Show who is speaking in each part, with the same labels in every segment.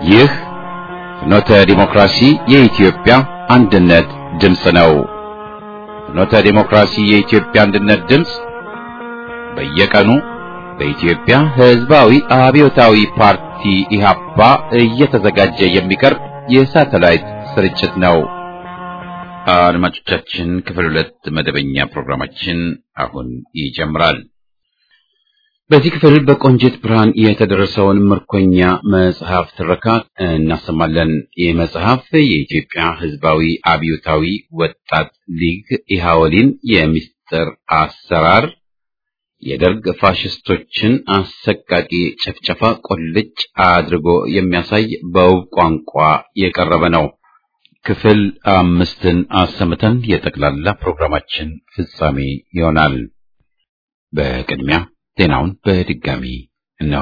Speaker 1: ይህ ፍኖተ ዲሞክራሲ የኢትዮጵያ አንድነት ድምፅ ነው። ፍኖተ ዲሞክራሲ የኢትዮጵያ አንድነት ድምፅ በየቀኑ በኢትዮጵያ ሕዝባዊ አብዮታዊ ፓርቲ ኢህአፓ እየተዘጋጀ የሚቀርብ የሳተላይት ስርጭት ነው። አድማጮቻችን ክፍል ሁለት መደበኛ ፕሮግራማችን አሁን ይጀምራል። በዚህ ክፍል በቆንጂት ብርሃን የተደረሰውን ምርኮኛ መጽሐፍ ትረካ እናሰማለን። ይህ መጽሐፍ የኢትዮጵያ ሕዝባዊ አብዮታዊ ወጣት ሊግ ኢሃወሊን የምስጢር አሰራር የደርግ ፋሽስቶችን አሰቃቂ ጭፍጨፋ ቁልጭ አድርጎ የሚያሳይ በውብ ቋንቋ የቀረበ ነው። ክፍል አምስትን አሰምተን የጠቅላላ ፕሮግራማችን ፍጻሜ ይሆናል። በቅድሚያ ዜናውን በድጋሚ እነሆ።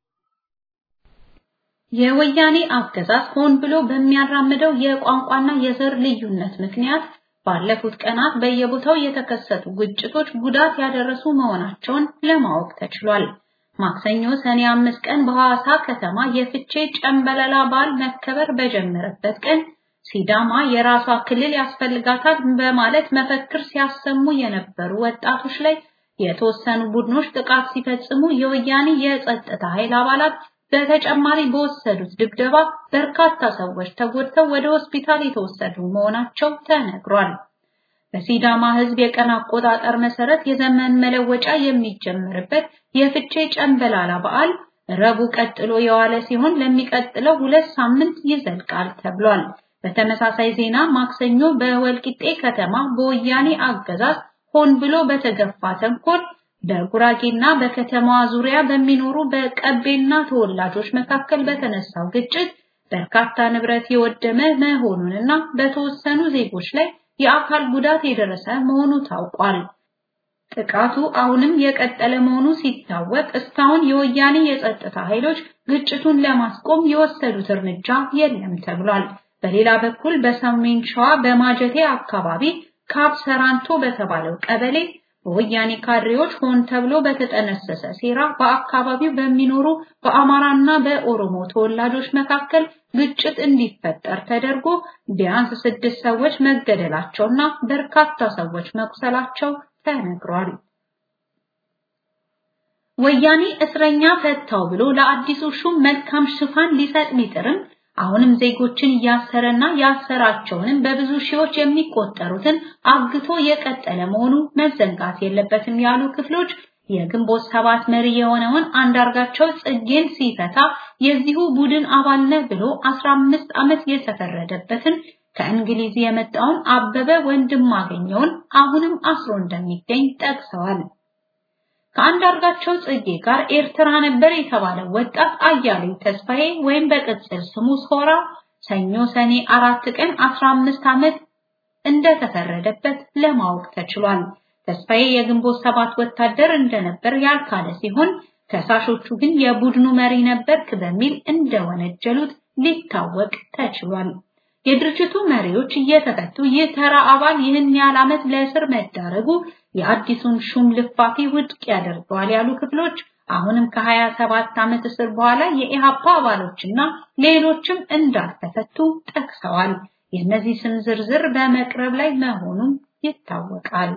Speaker 2: የወያኔ አገዛዝ ሆን ብሎ በሚያራምደው የቋንቋና የዘር ልዩነት ምክንያት ባለፉት ቀናት በየቦታው የተከሰቱ ግጭቶች ጉዳት ያደረሱ መሆናቸውን ለማወቅ ተችሏል። ማክሰኞ ሰኔ አምስት ቀን በሐዋሳ ከተማ የፍቼ ጨምበላላ በዓል መከበር በጀመረበት ቀን ሲዳማ የራሷ ክልል ያስፈልጋታል በማለት መፈክር ሲያሰሙ የነበሩ ወጣቶች ላይ የተወሰኑ ቡድኖች ጥቃት ሲፈጽሙ የወያኔ የጸጥታ ኃይል አባላት በተጨማሪ በወሰዱት ድብደባ በርካታ ሰዎች ተጎድተው ወደ ሆስፒታል የተወሰዱ መሆናቸው ተነግሯል። በሲዳማ ሕዝብ የቀን አቆጣጠር መሰረት የዘመን መለወጫ የሚጀምርበት የፍቼ ጨምበላላ በዓል ረቡዕ ቀጥሎ የዋለ ሲሆን ለሚቀጥለው ሁለት ሳምንት ይዘልቃል ተብሏል። በተመሳሳይ ዜና ማክሰኞ በወልቂጤ ከተማ በወያኔ አገዛዝ ሆን ብሎ በተገፋ ተንኮል በጉራጌና በከተማዋ ዙሪያ በሚኖሩ በቀቤና ተወላጆች መካከል በተነሳው ግጭት በርካታ ንብረት የወደመ መሆኑንና በተወሰኑ ዜጎች ላይ የአካል ጉዳት የደረሰ መሆኑ ታውቋል። ጥቃቱ አሁንም የቀጠለ መሆኑ ሲታወቅ እስካሁን የወያኔ የጸጥታ ኃይሎች ግጭቱን ለማስቆም የወሰዱት እርምጃ የለም ተብሏል። በሌላ በኩል በሰሜን ሸዋ በማጀቴ አካባቢ ካብ ሰራንቶ በተባለው ቀበሌ በወያኔ ካድሬዎች ሆን ተብሎ በተጠነሰሰ ሴራ በአካባቢው በሚኖሩ በአማራና በኦሮሞ ተወላጆች መካከል ግጭት እንዲፈጠር ተደርጎ ቢያንስ ስድስት ሰዎች መገደላቸውና በርካታ ሰዎች መቁሰላቸው ተነግሯል። ወያኔ እስረኛ ፈታው ብሎ ለአዲሱ ሹም መልካም ሽፋን ሊሰጥ ቢጥርም አሁንም ዜጎችን እያሰረና ያሰራቸውንም በብዙ ሺዎች የሚቆጠሩትን አግቶ የቀጠለ መሆኑ መዘንጋት የለበትም ያሉ ክፍሎች የግንቦት ሰባት መሪ የሆነውን አንዳርጋቸው ጽጌን ሲፈታ የዚሁ ቡድን አባል ነህ ብሎ 15 ዓመት የተፈረደበትን ከእንግሊዝ የመጣውን አበበ ወንድማገኘውን አሁንም አስሮ እንደሚገኝ ጠቅሰዋል። ከአንዳርጋቸው ጽጌ ጋር ኤርትራ ነበር የተባለው ወጣት አያሌው ተስፋዬ ወይም በቅጽል ስሙ ሶራ ሰኞ ሰኔ አራት ቀን 15 ዓመት እንደተፈረደበት ለማወቅ ተችሏል። ተስፋዬ የግንቦት ሰባት ወታደር እንደነበር ያልካለ ሲሆን ከሳሾቹ ግን የቡድኑ መሪ ነበርክ በሚል እንደወነጀሉት ሊታወቅ ተችሏል። የድርጅቱ መሪዎች እየተፈቱ ይህ ተራ አባል ይህን ያህል ዓመት ለእስር መዳረጉ የአዲሱን ሹም ልፋቴ ውድቅ ያደርገዋል ያሉ ክፍሎች አሁንም ከ27 ዓመት እስር በኋላ የኢሃፓ አባሎችና ሌሎችም እንዳልተፈቱ ጠቅሰዋል። የእነዚህ ስም ዝርዝር በመቅረብ ላይ መሆኑም ይታወቃል።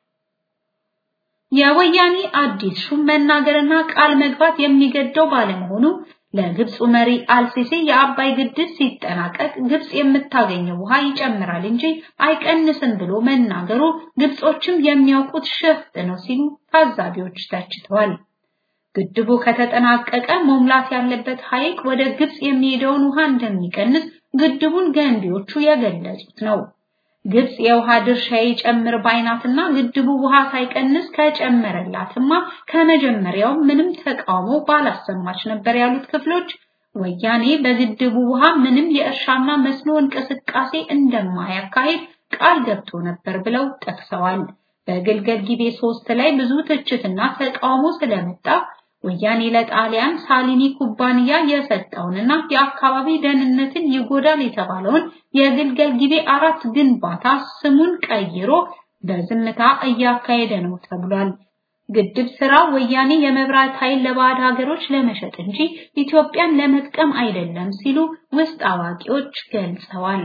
Speaker 2: የወያኔ አዲስ ሹም መናገርና ቃል መግባት የሚገደው ባለመሆኑ ለግብፁ መሪ አልሲሲ የአባይ ግድብ ሲጠናቀቅ ግብፅ የምታገኘው ውሃ ይጨምራል እንጂ አይቀንስም ብሎ መናገሩ ግብጾችም የሚያውቁት ሸፍጥ ነው ሲሉ ታዛቢዎች ተችተዋል። ግድቡ ከተጠናቀቀ መሙላት ያለበት ሐይቅ ወደ ግብፅ የሚሄደውን ውሃ እንደሚቀንስ ግድቡን ገንቢዎቹ የገለጹት ነው። ግብፅ የውሃ ድርሻ ይጨምር ባይናትና ግድቡ ውሃ ሳይቀንስ ከጨመረላትማ ከመጀመሪያው ምንም ተቃውሞ ባላሰማች ነበር ያሉት ክፍሎች ወያኔ በግድቡ ውሃ ምንም የእርሻና መስኖ እንቅስቃሴ እንደማያካሂድ ቃል ገብቶ ነበር ብለው ጠቅሰዋል። በግልገል ጊቤ ሶስት ላይ ብዙ ትችትና ተቃውሞ ስለመጣ ወያኔ ለጣሊያን ሳሊኒ ኩባንያ የሰጠውንና የአካባቢ ደህንነትን ይጎዳል የተባለውን የግልገል ጊቤ አራት ግንባታ ስሙን ቀይሮ በዝምታ እያካሄደ ነው ተብሏል። ግድብ ስራ ወያኔ የመብራት ኃይል ለባዕድ ሀገሮች ለመሸጥ እንጂ ኢትዮጵያን ለመጥቀም አይደለም ሲሉ ውስጥ አዋቂዎች ገልጸዋል።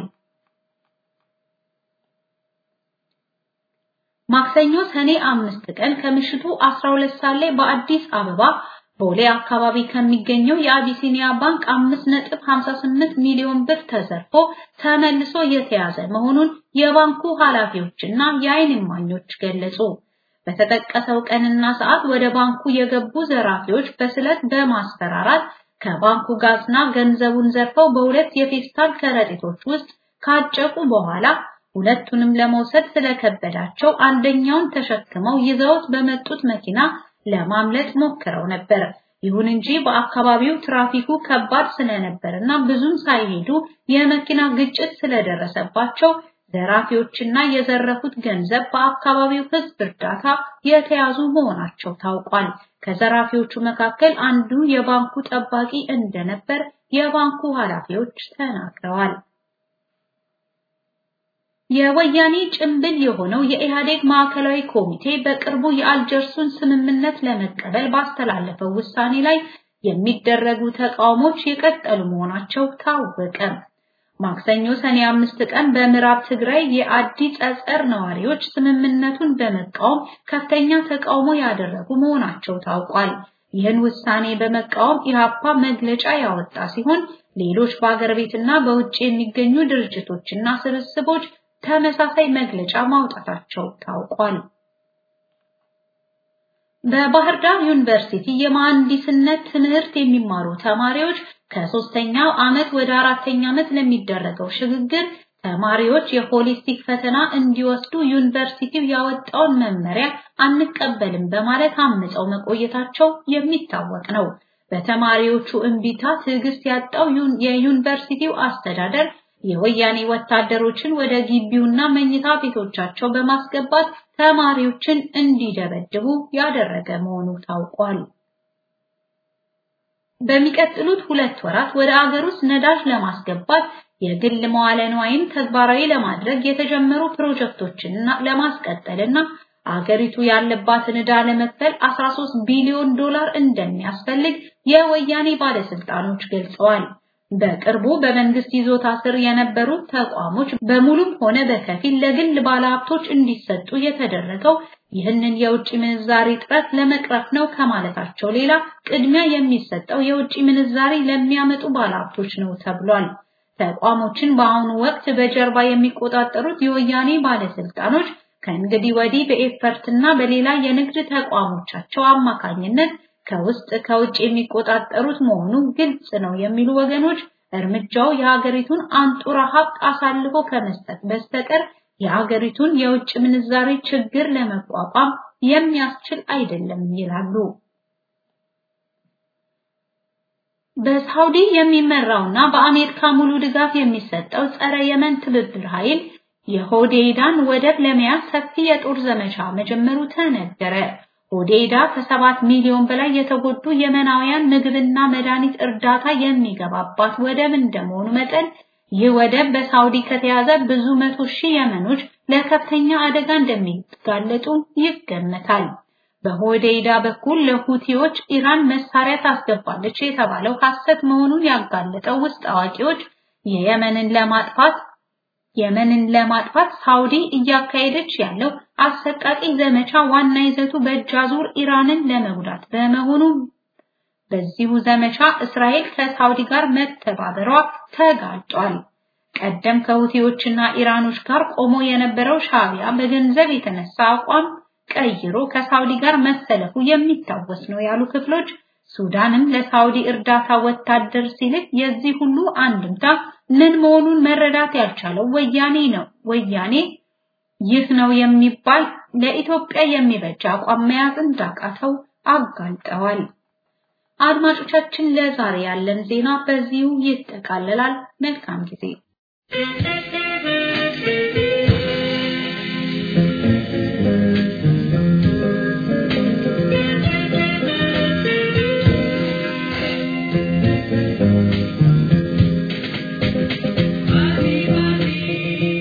Speaker 2: ማክሰኞ ሰኔ አምስት ቀን ከምሽቱ 12 ሰዓት ላይ በአዲስ አበባ ቦሌ አካባቢ ከሚገኘው የአቢሲኒያ ባንክ 5.58 ሚሊዮን ብር ተዘርፎ ተመልሶ የተያዘ መሆኑን የባንኩ ኃላፊዎችና የዓይን እማኞች ገለጹ። በተጠቀሰው ቀንና ሰዓት ወደ ባንኩ የገቡ ዘራፊዎች በስለት በማስፈራራት ከባንኩ ጋዝና ገንዘቡን ዘርፈው በሁለት የፌስታል ከረጢቶች ውስጥ ካጨቁ በኋላ ሁለቱንም ለመውሰድ ስለከበዳቸው አንደኛውን ተሸክመው ይዘውት በመጡት መኪና ለማምለጥ ሞክረው ነበር። ይሁን እንጂ በአካባቢው ትራፊኩ ከባድ ስለነበርና ብዙም ሳይሄዱ የመኪና ግጭት ስለደረሰባቸው ዘራፊዎችና የዘረፉት ገንዘብ በአካባቢው ሕዝብ እርዳታ የተያዙ መሆናቸው ታውቋል። ከዘራፊዎቹ መካከል አንዱ የባንኩ ጠባቂ እንደነበር የባንኩ ኃላፊዎች ተናግረዋል። የወያኔ ጭምብል የሆነው የኢህአዴግ ማዕከላዊ ኮሚቴ በቅርቡ የአልጀርሱን ስምምነት ለመቀበል ባስተላለፈው ውሳኔ ላይ የሚደረጉ ተቃውሞች የቀጠሉ መሆናቸው ታወቀ። ማክሰኞ ሰኔ አምስት ቀን በምዕራብ ትግራይ የአዲ ጸጸር ነዋሪዎች ስምምነቱን በመቃወም ከፍተኛ ተቃውሞ ያደረጉ መሆናቸው ታውቋል። ይህን ውሳኔ በመቃወም ኢህአፓ መግለጫ ያወጣ ሲሆን ሌሎች በአገር ቤትና በውጭ የሚገኙ ድርጅቶችና ስብስቦች ተመሳሳይ መግለጫ ማውጣታቸው ታውቋል። በባህር ዳር ዩኒቨርሲቲ የመሐንዲስነት ትምህርት የሚማሩ ተማሪዎች ከሶስተኛው ዓመት ወደ አራተኛ ዓመት ለሚደረገው ሽግግር ተማሪዎች የሆሊስቲክ ፈተና እንዲወስዱ ዩኒቨርሲቲው ያወጣውን መመሪያ አንቀበልም በማለት አምፀው መቆየታቸው የሚታወቅ ነው። በተማሪዎቹ እምቢታ ትዕግስት ያጣው የዩኒቨርሲቲው አስተዳደር የወያኔ ወታደሮችን ወደ ግቢውና መኝታ ቤቶቻቸው በማስገባት ተማሪዎችን እንዲደበድቡ ያደረገ መሆኑ ታውቋል። በሚቀጥሉት ሁለት ወራት ወደ አገር ውስጥ ነዳጅ ለማስገባት የግል መዋለ ንዋይን ተግባራዊ ለማድረግ የተጀመሩ ፕሮጀክቶችን ለማስቀጠልና አገሪቱ ያለባትን ዕዳ ለመክፈል 13 ቢሊዮን ዶላር እንደሚያስፈልግ የወያኔ ባለስልጣኖች ገልጸዋል። በቅርቡ በመንግስት ይዞታ ስር የነበሩ ተቋሞች በሙሉም ሆነ በከፊል ለግል ባለሀብቶች እንዲሰጡ የተደረገው ይህንን የውጭ ምንዛሪ ጥረት ለመቅረፍ ነው ከማለታቸው ሌላ ቅድሚያ የሚሰጠው የውጭ ምንዛሪ ለሚያመጡ ባለሀብቶች ነው ተብሏል። ተቋሞችን በአሁኑ ወቅት በጀርባ የሚቆጣጠሩት የወያኔ ባለስልጣኖች ከእንግዲህ ወዲህ በኤፈርትና በሌላ የንግድ ተቋሞቻቸው አማካኝነት ከውስጥ ከውጭ የሚቆጣጠሩት መሆኑ ግልጽ ነው የሚሉ ወገኖች እርምጃው የሀገሪቱን አንጡራ ሀብት አሳልፎ ከመስጠት በስተቀር የሀገሪቱን የውጭ ምንዛሬ ችግር ለመቋቋም የሚያስችል አይደለም ይላሉ። በሳውዲ የሚመራውና በአሜሪካ ሙሉ ድጋፍ የሚሰጠው ጸረ የመን ትብብር ኃይል የሆዴይዳን ወደብ ለመያዝ ሰፊ የጦር ዘመቻ መጀመሩ ተነገረ። ሆዴይዳ ከሰባት ሚሊዮን በላይ የተጎዱ የመናውያን ምግብና መድኃኒት እርዳታ የሚገባባት ወደብ እንደመሆኑ መጠን ይህ ወደብ በሳውዲ ከተያዘ ብዙ መቶ ሺህ የመኖች ለከፍተኛ አደጋ እንደሚጋለጡ ይገመታል። በሆዴይዳ በኩል ለሁቲዎች ኢራን መሳሪያ ታስገባለች የተባለው ሐሰት መሆኑን ያጋለጠው ውስጥ አዋቂዎች የየመንን ለማጥፋት የመንን ለማጥፋት ሳውዲ እያካሄደች ያለው አሰቃቂ ዘመቻ ዋና ይዘቱ በእጅ አዙር ኢራንን ለመጉዳት በመሆኑ በዚሁ ዘመቻ እስራኤል ከሳውዲ ጋር መተባበሯ ተጋልጧል። ቀደም ከሁቲዎችና ኢራኖች ጋር ቆሞ የነበረው ሻቢያ በገንዘብ የተነሳ አቋም ቀይሮ ከሳውዲ ጋር መሰለፉ የሚታወስ ነው ያሉ ክፍሎች ሱዳንም ለሳውዲ እርዳታ ወታደር ሲልክ የዚህ ሁሉ አንድምታ ምን መሆኑን መረዳት ያልቻለው ወያኔ ነው። ወያኔ ይህ ነው የሚባል ለኢትዮጵያ የሚበጅ አቋም መያዝ እንዳቃተው አጋልጠዋል። አድማጮቻችን፣ ለዛሬ ያለን ዜና በዚሁ ይጠቃለላል። መልካም ጊዜ።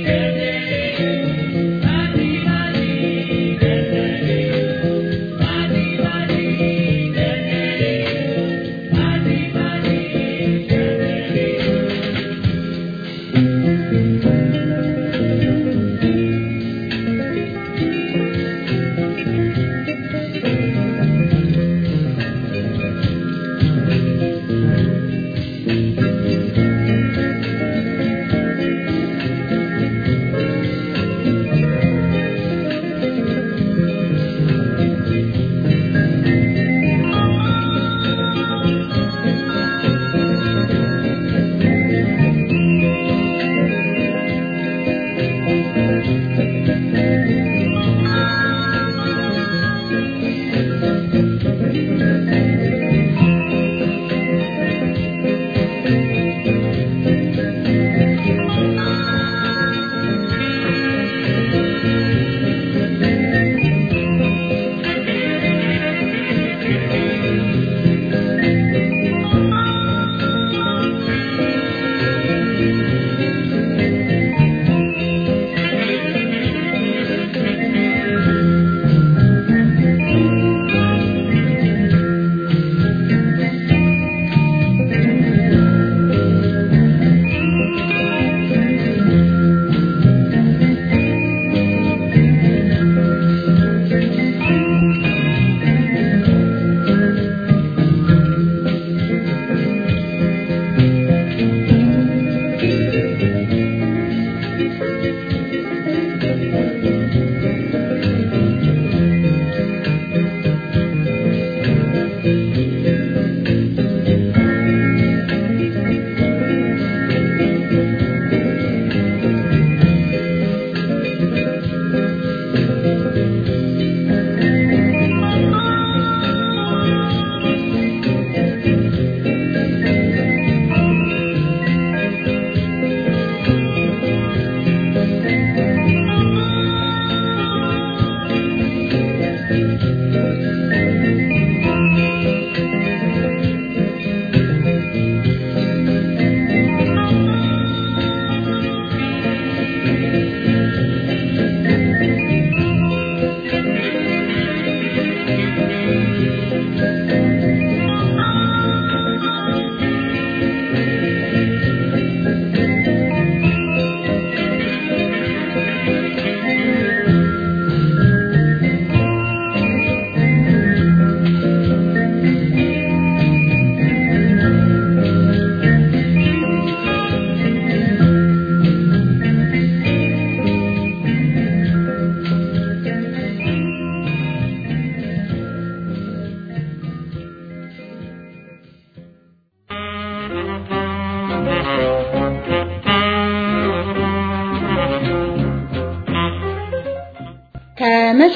Speaker 3: Thank you.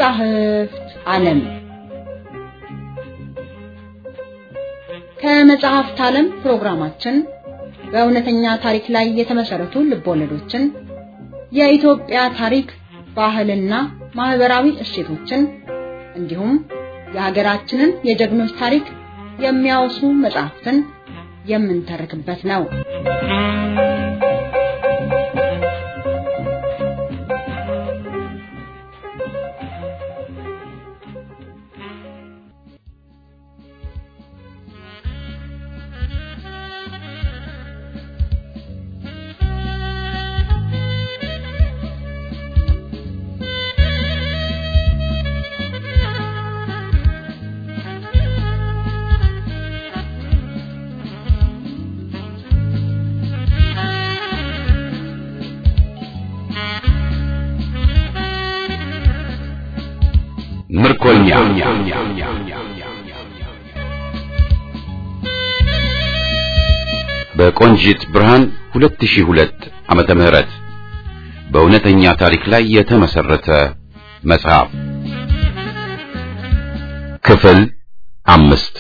Speaker 3: ከመጻሕፍት ዓለም ከመጽሐፍት ዓለም ፕሮግራማችን በእውነተኛ ታሪክ ላይ የተመሰረቱ ልቦለዶችን፣ የኢትዮጵያ ታሪክ፣ ባህልና ማህበራዊ እሴቶችን እንዲሁም የሀገራችንን የጀግኖች ታሪክ የሚያወሱ መጽሐፍትን የምንተርክበት ነው።
Speaker 1: ምርኮኛ በቆንጂት ብርሃን 2002 ዓመተ ምህረት በእውነተኛ ታሪክ ላይ የተመሰረተ መጽሐፍ ክፍል አምስት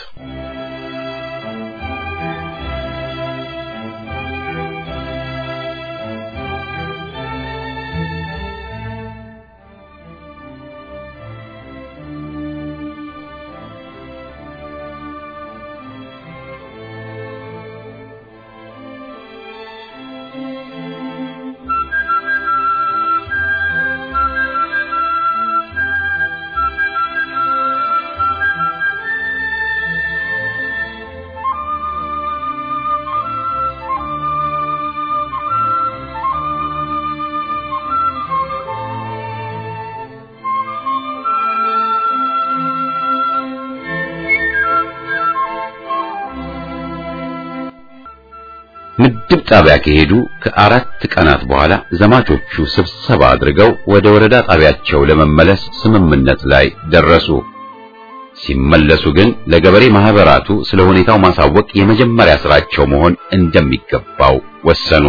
Speaker 1: ምድብ ጣቢያ ከሄዱ ከአራት ቀናት በኋላ ዘማቾቹ ስብሰባ አድርገው ወደ ወረዳ ጣቢያቸው ለመመለስ ስምምነት ላይ ደረሱ። ሲመለሱ ግን ለገበሬ ማህበራቱ ስለ ሁኔታው ማሳወቅ የመጀመሪያ ስራቸው መሆን እንደሚገባው ወሰኑ።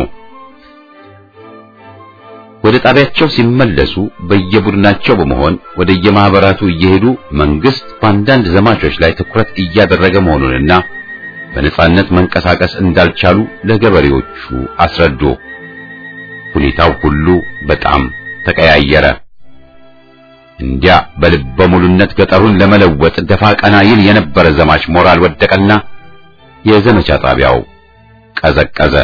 Speaker 1: ወደ ጣቢያቸው ሲመለሱ በየቡድናቸው በመሆን ወደ የማህበራቱ እየሄዱ መንግስት በአንዳንድ ዘማቾች ላይ ትኩረት እያደረገ መሆኑንና በነጻነት መንቀሳቀስ እንዳልቻሉ ለገበሬዎቹ አስረዱ። ሁኔታው ሁሉ በጣም ተቀያየረ። እንዲያ በልበ ሙሉነት ገጠሩን ለመለወጥ ደፋ ቀና ይል የነበረ ዘማች ሞራል ወደቀና የዘመቻ ጣቢያው ቀዘቀዘ።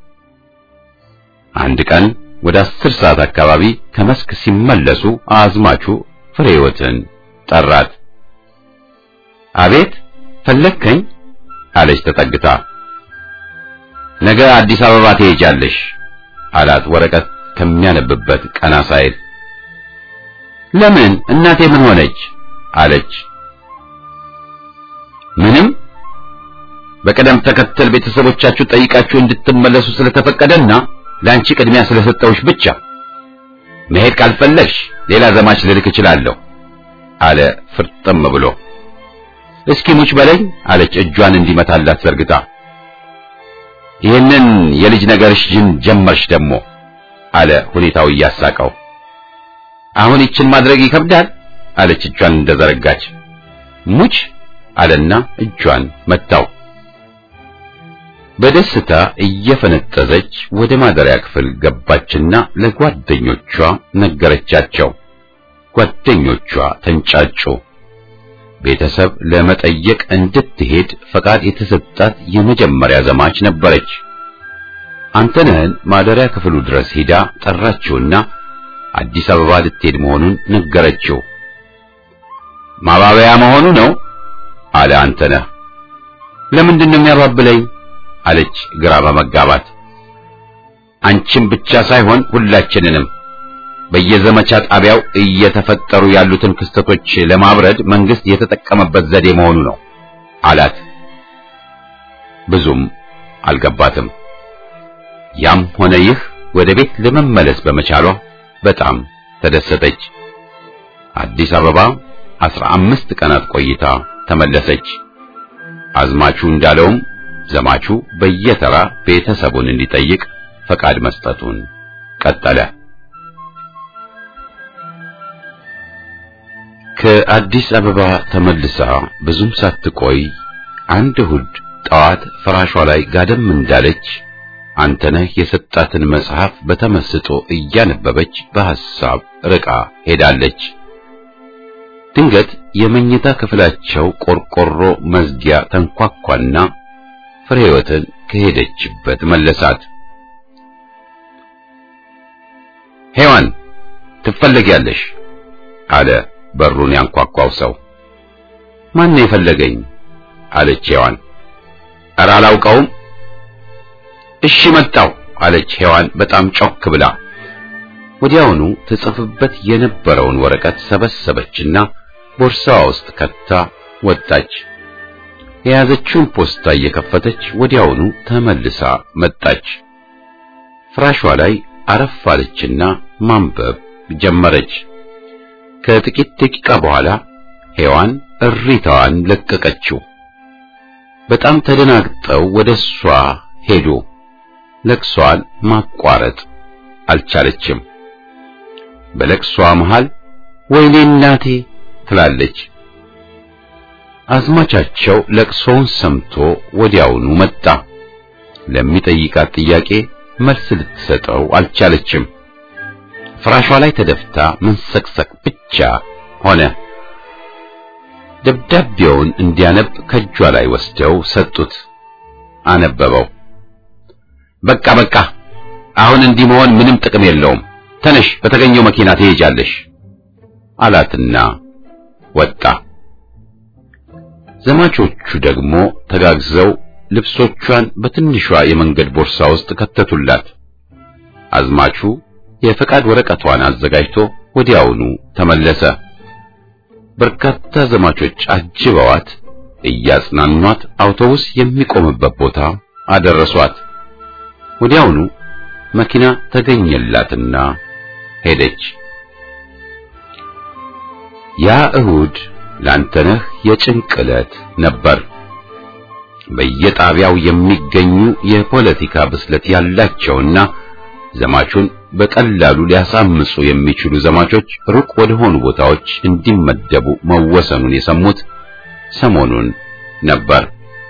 Speaker 1: አንድ ቀን ወደ አስር ሰዓት አካባቢ ከመስክ ሲመለሱ አዝማቹ ፍሬህይወትን ጠራት። አቤት ፈለግከኝ? አለች ተጠግታ። ነገ አዲስ አበባ ትሄጃለሽ አላት ወረቀት ከሚያነብበት ቀና ሳይል። ለምን እናቴ ምን ሆነች? አለች። ምንም በቅደም ተከተል ቤተሰቦቻችሁ ጠይቃችሁ እንድትመለሱ ስለተፈቀደና ለአንቺ ቅድሚያ ስለሰጠውሽ ብቻ መሄድ ካልፈለግሽ ሌላ ዘማች ልልክ እችላለሁ አለ ፍርጥም ብሎ። እስኪ ሙች በለኝ አለች እጇን እንዲመታላት ዘርግታ። ይህንን የልጅ ነገርሽ ጅን ጀመርሽ ደግሞ አለ ሁኔታው እያሳቀው። አሁን ይችን ማድረግ ይከብዳል አለች እጇን እንደዘረጋች። ሙች አለና እጇን መታው። በደስታ እየፈነጠዘች ወደ ማደሪያ ክፍል ገባችና ለጓደኞቿ ነገረቻቸው። ጓደኞቿ ተንጫጩ። ቤተሰብ ለመጠየቅ እንድትሄድ ፈቃድ የተሰጣት የመጀመሪያ ዘማች ነበረች። አንተነህን ማደሪያ ክፍሉ ድረስ ሄዳ ጠራችውና አዲስ አበባ ልትሄድ መሆኑን ነገረችው። ማባበያ መሆኑ ነው አለ አንተነህ። ለምንድን ነው የሚያባብለኝ? አለች ግራ በመጋባት። አንቺም ብቻ ሳይሆን ሁላችንንም በየዘመቻ ጣቢያው እየተፈጠሩ ያሉትን ክስተቶች ለማብረድ መንግስት የተጠቀመበት ዘዴ መሆኑ ነው አላት። ብዙም አልገባትም። ያም ሆነ ይህ ወደ ቤት ለመመለስ በመቻሏ በጣም ተደሰተች። አዲስ አበባ አስራ አምስት ቀናት ቆይታ ተመለሰች። አዝማቹ እንዳለውም ዘማቹ በየተራ ቤተሰቡን እንዲጠይቅ ፈቃድ መስጠቱን ቀጠለ። ከአዲስ አበባ ተመልሳ ብዙም ሳትቆይ አንድ እሑድ ጠዋት ፍራሿ ላይ ጋደም እንዳለች አንተነህ የሰጣትን መጽሐፍ በተመስጦ እያነበበች በሐሳብ ርቃ ሄዳለች። ድንገት የመኝታ ክፍላቸው ቆርቆሮ መዝጊያ ተንኳኳና ፍሬህይወትን ከሄደችበት መለሳት። ሔዋን ትፈለጊያለሽ አለ በሩን ያንኳኳው ሰው። ማን ነው የፈለገኝ? አለች ሔዋን። ኧረ አላውቀውም። እሺ መጣው አለች ሔዋን በጣም ጮክ ብላ። ወዲያውኑ ትጽፍበት የነበረውን ወረቀት ሰበሰበችና ቦርሳዋ ውስጥ ከታ ወጣች። የያዘችውን ፖስታ እየከፈተች ወዲያውኑ ተመልሳ መጣች። ፍራሿ ላይ አረፍ አለችና ማንበብ ጀመረች። ከጥቂት ደቂቃ በኋላ ሔዋን እሪታዋን ለቀቀችው። በጣም ተደናግጠው ወደ እሷ ሄዱ። ለቅሷን ማቋረጥ አልቻለችም። በለቅሷ መሃል ወይኔ እናቴ ትላለች። አዝማቻቸው ለቅሶውን ሰምቶ ወዲያውኑ መጣ። ለሚጠይቃት ጥያቄ መልስ ልትሰጠው አልቻለችም። ፍራሿ ላይ ተደፍታ መንሰቅሰቅ ብቻ ሆነ። ደብዳቤውን እንዲያነብ ከእጇ ላይ ወስደው ሰጡት። አነበበው። በቃ በቃ፣ አሁን እንዲህ መሆን ምንም ጥቅም የለውም። ተነሽ፣ በተገኘው መኪና ትሄጃለሽ አላትና ወጣ። ዘማቾቹ ደግሞ ተጋግዘው ልብሶቿን በትንሿ የመንገድ ቦርሳ ውስጥ ከተቱላት። አዝማቹ የፈቃድ ወረቀቷን አዘጋጅቶ ወዲያውኑ ተመለሰ። በርካታ ዘማቾች አጅበዋት እያጽናኗት አውቶቡስ የሚቆምበት ቦታ አደረሷት። ወዲያውኑ መኪና ተገኘላትና ሄደች። ያ እሁድ ላንተነህ የጭንቅ ዕለት ነበር። በየጣቢያው የሚገኙ የፖለቲካ ብስለት ያላቸውና ዘማቹን በቀላሉ ሊያሳምጹ የሚችሉ ዘማቾች ሩቅ ወደ ሆኑ ቦታዎች እንዲመደቡ መወሰኑን የሰሙት ሰሞኑን ነበር።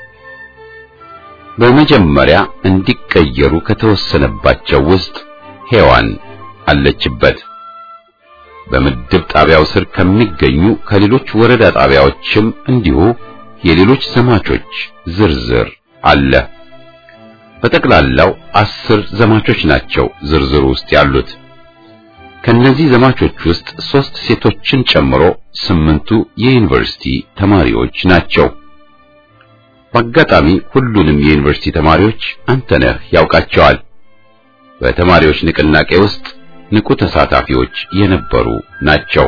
Speaker 1: በመጀመሪያ እንዲቀየሩ ከተወሰነባቸው ውስጥ ሔዋን አለችበት። በምድብ ጣቢያው ስር ከሚገኙ ከሌሎች ወረዳ ጣቢያዎችም እንዲሁ የሌሎች ዘማቾች ዝርዝር አለ። በጠቅላላው አስር ዘማቾች ናቸው ዝርዝሩ ውስጥ ያሉት። ከነዚህ ዘማቾች ውስጥ ሶስት ሴቶችን ጨምሮ ስምንቱ የዩኒቨርሲቲ ተማሪዎች ናቸው። በአጋጣሚ ሁሉንም የዩኒቨርሲቲ ተማሪዎች አንተነህ ያውቃቸዋል። በተማሪዎች ንቅናቄ ውስጥ ንቁ ተሳታፊዎች የነበሩ ናቸው።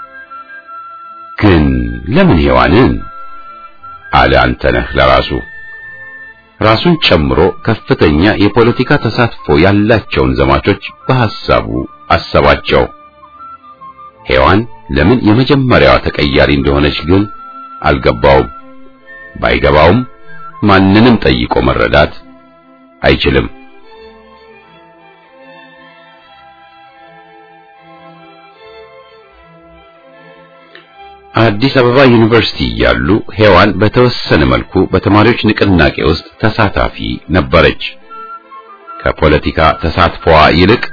Speaker 1: ግን ለምን ሔዋንን አለ አንተነህ ለራሱ። ራሱን ጨምሮ ከፍተኛ የፖለቲካ ተሳትፎ ያላቸውን ዘማቾች በሐሳቡ አሰባቸው። ሔዋን ለምን የመጀመሪያዋ ተቀያሪ እንደሆነች ግን አልገባውም። ባይገባውም ማንንም ጠይቆ መረዳት አይችልም። አዲስ አበባ ዩኒቨርሲቲ እያሉ ሔዋን በተወሰነ መልኩ በተማሪዎች ንቅናቄ ውስጥ ተሳታፊ ነበረች። ከፖለቲካ ተሳትፎዋ ይልቅ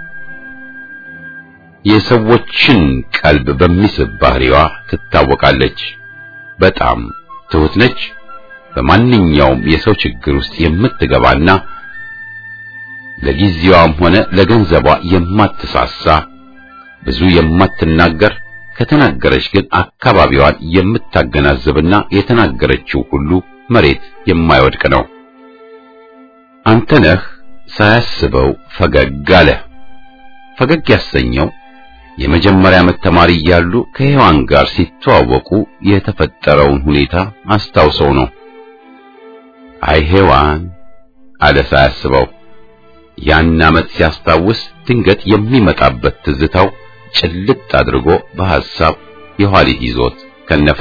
Speaker 1: የሰዎችን ቀልብ በሚስብ ባህሪዋ ትታወቃለች። በጣም ትሁት ነች። በማንኛውም የሰው ችግር ውስጥ የምትገባና ለጊዜዋም ሆነ ለገንዘቧ የማትሳሳ ብዙ የማትናገር ከተናገረች ግን አካባቢዋን የምታገናዝብና የተናገረችው ሁሉ መሬት የማይወድቅ ነው። አንተነህ ሳያስበው ፈገግ አለ። ፈገግ ያሰኘው የመጀመሪያ ዓመት ተማሪ እያሉ ከሔዋን ጋር ሲተዋወቁ የተፈጠረውን ሁኔታ አስታውሰው ነው። አይ ሔዋን አለ ሳያስበው። ያን ዓመት ሲያስታውስ ድንገት የሚመጣበት ትዝታው ጭልጥ አድርጎ በሐሳብ የኋሊት ይዞት ከነፈ።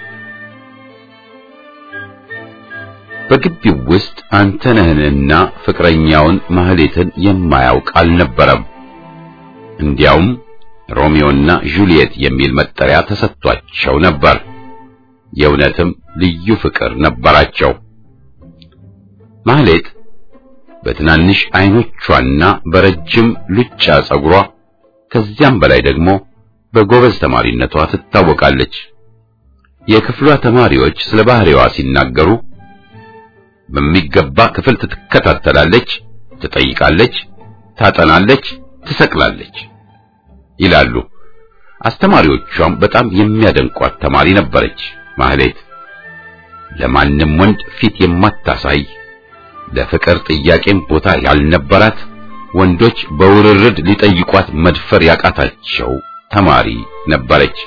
Speaker 1: በግቢው ውስጥ አንተነህንና ፍቅረኛውን ማህሌትን የማያውቅ አልነበረም። እንዲያውም ሮሚዮና ጁሊየት የሚል መጠሪያ ተሰጥቷቸው ነበር። የእውነትም ልዩ ፍቅር ነበራቸው። ማህሌት በትናንሽ አይኖቿና በረጅም ሉጫ ጸጉሯ ከዚያም በላይ ደግሞ በጎበዝ ተማሪነቷ ትታወቃለች። የክፍሏ ተማሪዎች ስለ ባህሪዋ ሲናገሩ በሚገባ ክፍል ትከታተላለች፣ ትጠይቃለች፣ ታጠናለች፣ ትሰቅላለች ይላሉ። አስተማሪዎቿም በጣም የሚያደንቋት ተማሪ ነበረች። ማህሌት ለማንም ወንድ ፊት የማታሳይ ለፍቅር ጥያቄም ቦታ ያልነበራት ወንዶች በውርርድ ሊጠይቋት መድፈር ያቃታቸው ተማሪ ነበረች።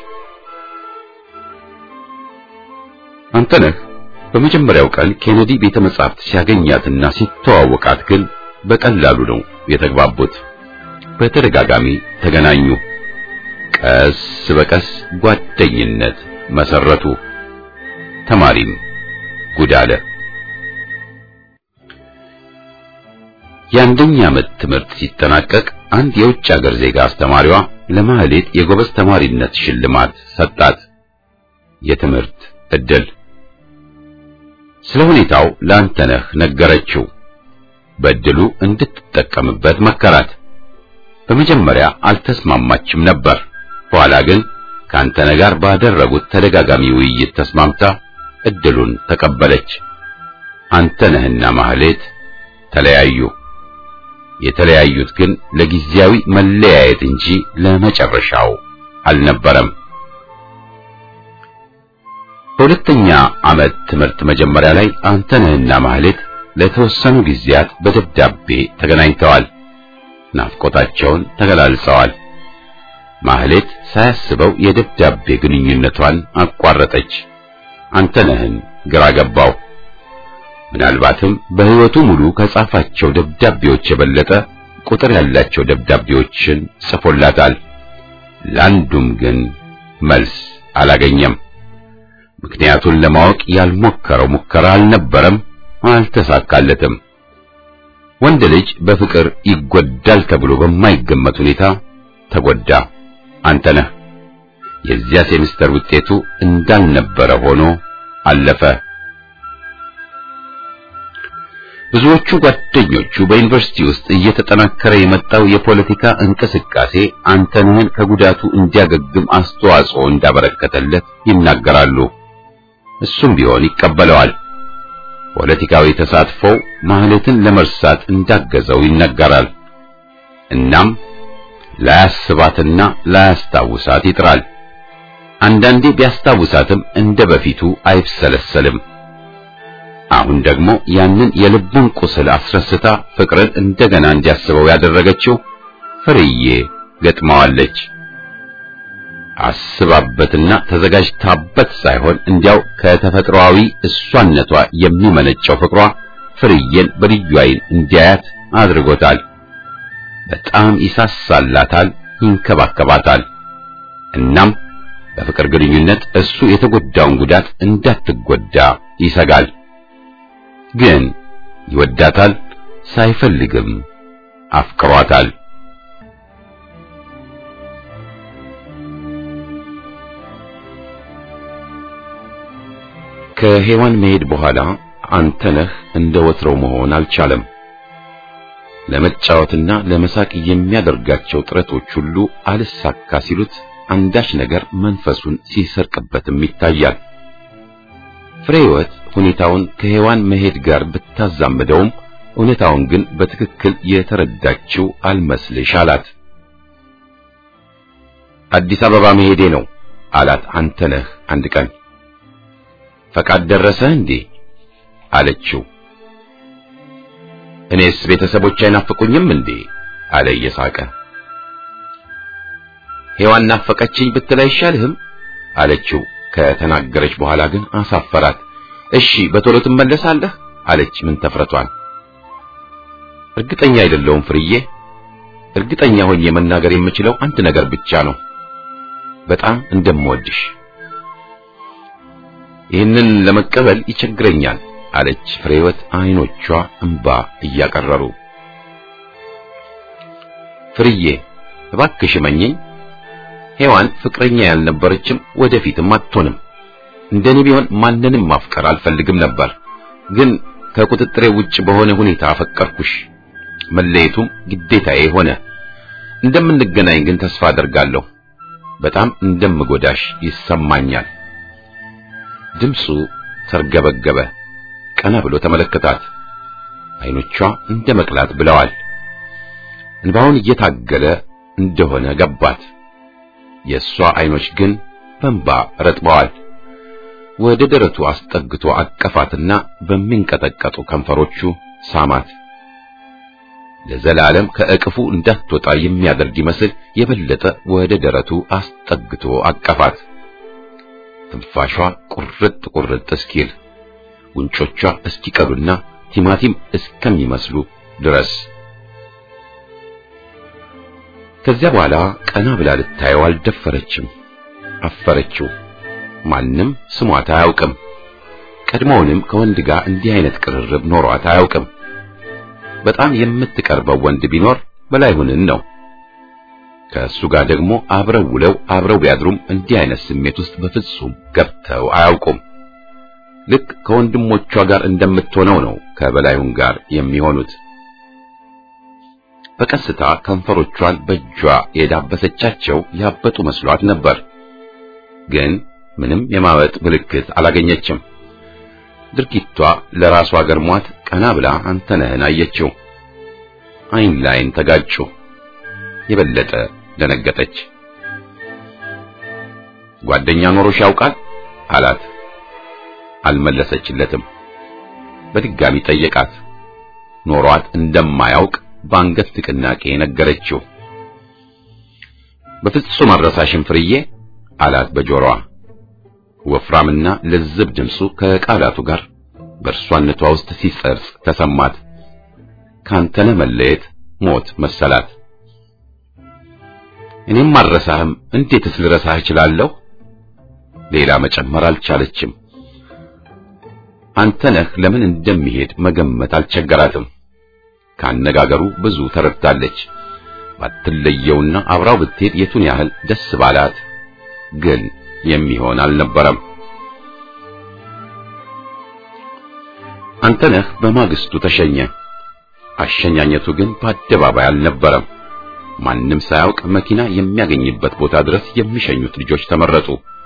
Speaker 1: አንተነህ በመጀመሪያው ቀን ኬኔዲ ቤተ መጻሕፍት ሲያገኛትና ሲተዋወቃት ግን በቀላሉ ነው የተግባቡት። በተደጋጋሚ ተገናኙ። ቀስ በቀስ ጓደኝነት መሰረቱ። ተማሪም ጉድ አለ። የአንደኛ ዓመት ትምህርት ሲጠናቀቅ አንድ የውጭ ሀገር ዜጋ አስተማሪዋ ለማህሌት የጎበዝ ተማሪነት ሽልማት ሰጣት። የትምህርት ዕድል ስለ ሁኔታው ለአንተነህ ነገረችው። በዕድሉ እንድትጠቀምበት መከራት። በመጀመሪያ አልተስማማችም ነበር። በኋላ ግን ከአንተነህ ጋር ባደረጉት ተደጋጋሚ ውይይት ተስማምታ ዕድሉን ተቀበለች። አንተነህና ማህሌት ተለያዩ። የተለያዩት ግን ለጊዜያዊ መለያየት እንጂ ለመጨረሻው አልነበረም። በሁለተኛ ዓመት ትምህርት መጀመሪያ ላይ አንተነህና ማህሌት ለተወሰኑ ጊዜያት በደብዳቤ ተገናኝተዋል። ናፍቆታቸውን ተገላልጸዋል። ማህሌት ሳያስበው የደብዳቤ ግንኙነቷን አቋረጠች። አንተነህን ግራ ገባው። ምናልባትም በሕይወቱ ሙሉ ከጻፋቸው ደብዳቤዎች የበለጠ ቁጥር ያላቸው ደብዳቤዎችን ጽፎላታል። ለአንዱም ግን መልስ አላገኘም። ምክንያቱን ለማወቅ ያልሞከረው ሙከራ አልነበረም፣ አልተሳካለትም። ወንድ ልጅ በፍቅር ይጎዳል ተብሎ በማይገመት ሁኔታ ተጎዳ። አንተነህ የዚያ ሴሚስተር ውጤቱ እንዳልነበረ ሆኖ አለፈ። ብዙዎቹ ጓደኞቹ በዩኒቨርሲቲ ውስጥ እየተጠናከረ የመጣው የፖለቲካ እንቅስቃሴ አንተነህን ከጉዳቱ እንዲያገግም አስተዋጽኦ እንዳበረከተለት ይናገራሉ። እሱም ቢሆን ይቀበለዋል። ፖለቲካዊ ተሳትፎው ማህሌትን ለመርሳት እንዳገዘው ይነገራል። እናም ላያስባትና ላያስታውሳት ይጥራል። አንዳንዴ ቢያስታውሳትም እንደ በፊቱ አይብሰለሰልም። አሁን ደግሞ ያንን የልቡን ቁስል አስረስታ ፍቅርን እንደገና እንዲያስበው ያደረገችው ፍርዬ ገጥመዋለች። አስባበትና ተዘጋጅታበት ሳይሆን እንዲያው ከተፈጥሯዊ እሷነቷ የሚመነጨው ፍቅሯ ፍርዬን በልዩ ዓይን እንዲያያት አድርጎታል። በጣም ይሳሳላታል፣ ይንከባከባታል። እናም በፍቅር ግንኙነት እሱ የተጎዳውን ጉዳት እንዳትጎዳ ይሰጋል። ግን ይወዳታል፣ ሳይፈልግም አፍቅሯታል። ከሔዋን መሄድ በኋላ አንተነህ እንደ ወትሮው መሆን አልቻለም። ለመጫወትና ለመሳቅ የሚያደርጋቸው ጥረቶች ሁሉ አልሳካ ሲሉት አንዳች ነገር መንፈሱን ሲሰርቅበትም ይታያል። ፍሬህይወት ሁኔታውን ከሔዋን መሄድ ጋር ብታዛምደውም እውነታውን ግን በትክክል የተረዳችው አልመስልሽ አላት። አዲስ አበባ መሄዴ ነው አላት አንተነህ አንድ ቀን። ፈቃድ ደረሰ እንዴ አለችው። እኔስ ቤተሰቦች አይናፍቁኝም እንዴ አለ እየሳቀ። ሔዋን ናፈቀችኝ ብትል አይሻልህም አለችው። ከተናገረች በኋላ ግን አሳፈራት። እሺ በቶሎ ትመለሳለህ አለች ምን ተፍረቷን። እርግጠኛ አይደለሁም ፍርዬ። እርግጠኛ ሆኜ መናገር የምችለው አንድ ነገር ብቻ ነው፣ በጣም እንደምወድሽ። ይህንን ለመቀበል ይቸግረኛል አለች ፍሬህይወት አይኖቿ እንባ እያቀረሩ። ፍርዬ እባክሽ መኘኝ፣ ሔዋን ፍቅረኛ ያልነበረችም ወደፊትም አትሆንም። እንደኔ ቢሆን ማንንም ማፍቀር አልፈልግም ነበር፣ ግን ከቁጥጥሬ ውጭ በሆነ ሁኔታ አፈቀርኩሽ። መለየቱም ግዴታዬ ሆነ። እንደምንገናኝ ግን ተስፋ አደርጋለሁ። በጣም እንደምጎዳሽ ይሰማኛል። ድምፁ ተርገበገበ። ቀና ብሎ ተመለከታት። አይኖቿ እንደ መቅላት ብለዋል። እንባውን እየታገለ እንደሆነ ገባት። የእሷ አይኖች ግን በእንባ ረጥበዋል። ወደ ደረቱ አስጠግቶ አቀፋትና በሚንቀጠቀጡ ከንፈሮቹ ሳማት። ለዘላለም ከእቅፉ እንዳትወጣ የሚያደርግ ይመስል የበለጠ ወደ ደረቱ አስጠግቶ አቀፋት። ትንፋሿ ቁርጥ ቁርጥ እስኪል ጉንጮቿ እስኪቀሉና ቲማቲም እስከሚመስሉ ድረስ ከዚያ በኋላ ቀና ብላ ልታየው አልደፈረችም። አፈረችው። ማንም ስሟት አያውቅም። ቀድሞውንም ከወንድ ጋር እንዲህ አይነት ቅርርብ ኖሯት አያውቅም። በጣም የምትቀርበው ወንድ ቢኖር በላይሁንን ነው። ከእሱ ጋር ደግሞ አብረው ውለው አብረው ቢያድሩም እንዲህ አይነት ስሜት ውስጥ በፍጹም ገብተው አያውቁም። ልክ ከወንድሞቿ ጋር እንደምትሆነው ነው ከበላዩን ጋር የሚሆኑት። በቀስታ ከንፈሮቿን በእጇ የዳበሰቻቸው ያበጡ መስሏት ነበር። ግን ምንም የማወጥ ምልክት አላገኘችም። ድርጊቷ ለራሷ ገርሟት ቀና ብላ አንተነህን አየችው። አይን ላይን ተጋጩ። የበለጠ ደነገጠች። ጓደኛ ኖሮሽ ያውቃል አላት። አልመለሰችለትም። በድጋሚ ጠየቃት። ኖሯት እንደማያውቅ በአንገት ንቅናቄ ነገረችው። በፍጹም አልረሳሽም ፍርዬ አላት በጆሮዋ። ወፍራምና ለዝብ ድምፁ ከቃላቱ ጋር በእርሷነቷ ውስጥ ሲሰርጽ ተሰማት። ካንተነ መለየት ሞት መሰላት። እኔም አልረሳህም፣ እንዴትስ ልረሳህ እችላለሁ? ሌላ መጨመር አልቻለችም። አንተነህ ለምን እንደሚሄድ መገመት አልቸገራትም። ካነጋገሩ ብዙ ተረድታለች። ባትለየውና አብራው ብትሄድ የቱን ያህል ደስ ባላት። ግን የሚሆን አልነበረም። አንተነህ በማግስቱ ተሸኘ። አሸኛኘቱ ግን በአደባባይ አልነበረም። ማንም ሳያውቅ መኪና የሚያገኝበት ቦታ ድረስ የሚሸኙት ልጆች ተመረጡ።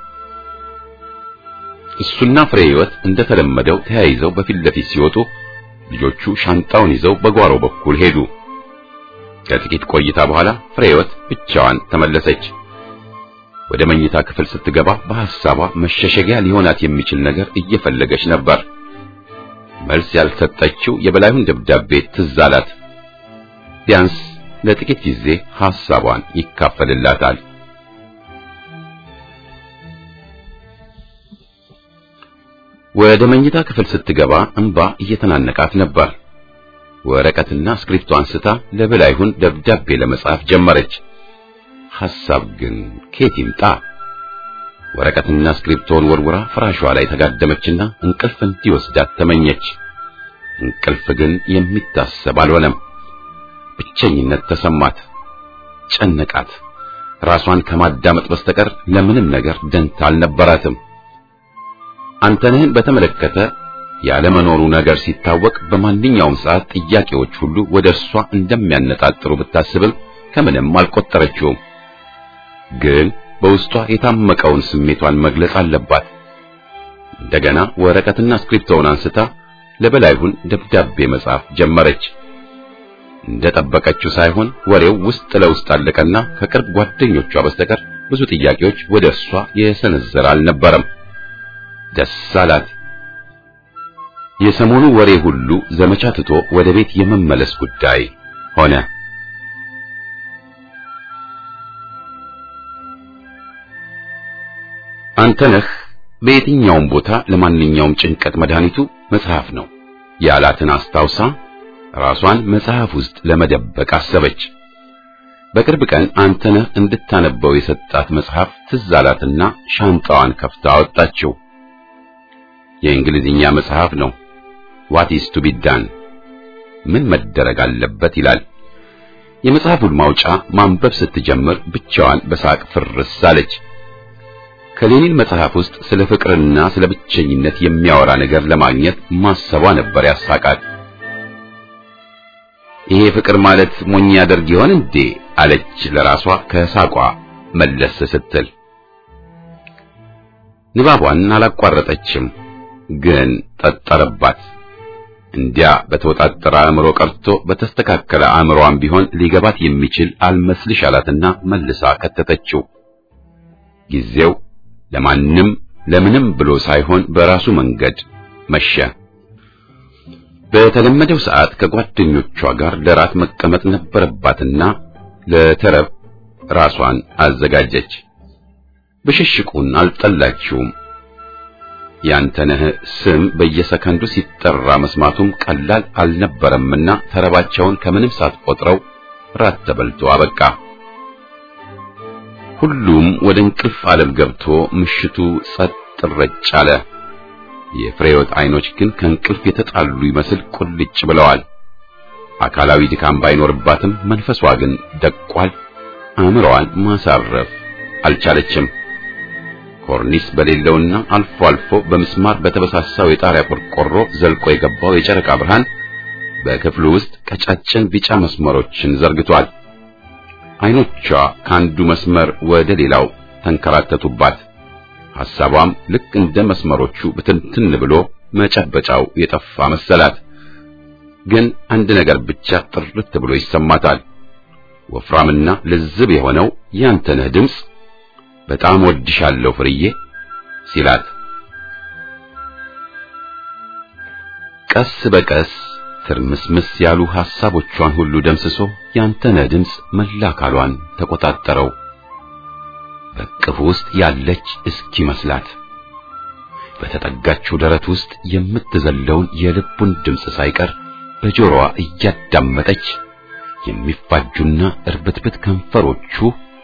Speaker 1: እሱና ፍሬ ሕይወት እንደተለመደው ተያይዘው በፊት ለፊት ሲወጡ ልጆቹ ሻንጣውን ይዘው በጓሮ በኩል ሄዱ። ከጥቂት ቆይታ በኋላ ፍሬ ሕይወት ብቻዋን ተመለሰች። ወደ መኝታ ክፍል ስትገባ በሐሳቧ መሸሸጊያ ሊሆናት የሚችል ነገር እየፈለገች ነበር። መልስ ያልሰጠችው የበላዩን ደብዳቤ ትዝ አላት። ቢያንስ ለጥቂት ጊዜ ሐሳቧን ይካፈልላታል። ወደ መኝታ ክፍል ስትገባ እንባ እየተናነቃት ነበር። ወረቀትና እስክሪፕቶ አንስታ ለበላይሁን ደብዳቤ ለመጻፍ ጀመረች። ሐሳብ ግን ከየት ይምጣ? ወረቀትና እስክሪፕቶን ወርውራ ፍራሿ ላይ ተጋደመችና እንቅልፍ እንዲወስዳት ተመኘች። እንቅልፍ ግን የሚታሰብ አልሆነም። ብቸኝነት ተሰማት፣ ጨነቃት። ራሷን ከማዳመጥ በስተቀር ለምንም ነገር ደንታ አልነበራትም። አንተነህን በተመለከተ ያለመኖሩ ነገር ሲታወቅ በማንኛውም ሰዓት ጥያቄዎች ሁሉ ወደ እርሷ እንደሚያነጣጥሩ ብታስብም ከምንም አልቆጠረችውም። ግን በውስጧ የታመቀውን ስሜቷን መግለጽ አለባት። እንደገና ወረቀትና እስክሪፕቶውን አንስታ ለበላይሁን ደብዳቤ መጻፍ ጀመረች። እንደጠበቀችው ሳይሆን ወሬው ውስጥ ለውስጥ አለቀና ከቅርብ ጓደኞቿ በስተቀር ብዙ ጥያቄዎች ወደ እርሷ የሰነዘረ አልነበረም። ደስ አላት። የሰሞኑ ወሬ ሁሉ ዘመቻ ትቶ ወደ ቤት የመመለስ ጉዳይ ሆነ። አንተነህ በየትኛውም ቦታ ለማንኛውም ጭንቀት መድኃኒቱ መጽሐፍ ነው ያላትን አስታውሳ ራሷን መጽሐፍ ውስጥ ለመደበቅ አሰበች። በቅርብ ቀን አንተነህ እንድታነበው የሰጣት መጽሐፍ ትዝ አላትና ሻንጣዋን ከፍታ አወጣችው። የእንግሊዝኛ መጽሐፍ ነው። ዋት ኢዝ ቱ ቢ ዳን ምን መደረግ አለበት ይላል። የመጽሐፉን ማውጫ ማንበብ ስትጀምር ብቻዋን በሳቅ ፍርስ አለች። ከሌኒን መጽሐፍ ውስጥ ስለ ፍቅርና ስለ ብቸኝነት የሚያወራ ነገር ለማግኘት ማሰቧ ነበር ያሳቃት። ይሄ ፍቅር ማለት ሞኝ ያደርግ ይሆን እንዴ አለች ለራሷ ከሳቋ መለስ ስትል። ንባቧን አላቋረጠችም፣ ግን ጠጠረባት። እንዲያ በተወጣጠረ አእምሮ ቀርቶ በተስተካከለ አእምሮዋን ቢሆን ሊገባት የሚችል አልመስልሽ አላትና መልሳ ከተተችው። ጊዜው ለማንም ለምንም ብሎ ሳይሆን በራሱ መንገድ መሸ። በተለመደው ሰዓት ከጓደኞቿ ጋር ለራት መቀመጥ ነበረባትና ለተረብ ራሷን አዘጋጀች። ብሽሽቁን አልጠላችውም። ያንተነህ ስም በየሰከንዱ ሲጠራ መስማቱም ቀላል አልነበረምና ተረባቸውን ከምንም ሳትቆጥረው ራት ተበልቶ አበቃ። ሁሉም ወደ እንቅልፍ ዓለም ገብቶ ምሽቱ ጸጥ ረጭ አለ። የፍሬወት አይኖች ግን ከእንቅልፍ የተጣሉ ይመስል ቁልጭ ብለዋል። አካላዊ ድካም ባይኖርባትም መንፈሷ ግን ደቋል። አእምሮዋን ማሳረፍ አልቻለችም። ኮርኒስ በሌለውና አልፎ አልፎ በምስማር በተበሳሳው የጣሪያ ቆርቆሮ ዘልቆ የገባው የጨረቃ ብርሃን በክፍሉ ውስጥ ቀጫጭን ቢጫ መስመሮችን ዘርግቷል። አይኖቿ ከአንዱ መስመር ወደ ሌላው ተንከራተቱባት። ሐሳቧም ልክ እንደ መስመሮቹ ብትንትን ብሎ መጨበጫው የጠፋ መሰላት። ግን አንድ ነገር ብቻ ጥርት ብሎ ይሰማታል። ወፍራምና ልዝብ የሆነው ያንተነህ ድምፅ በጣም ወድሻለሁ ፍርዬ ሲላት ቀስ በቀስ ትርምስምስ ያሉ ሐሳቦቿን ሁሉ ደምስሶ ያንተነህ ድምፅ መላ አካሏን ተቆጣጠረው። በቅፍ ውስጥ ያለች እስኪመስላት በተጠጋችው ደረት ውስጥ የምትዘለውን የልቡን ድምፅ ሳይቀር በጆሮዋ እያዳመጠች የሚፋጁና እርብትብት ከንፈሮቹ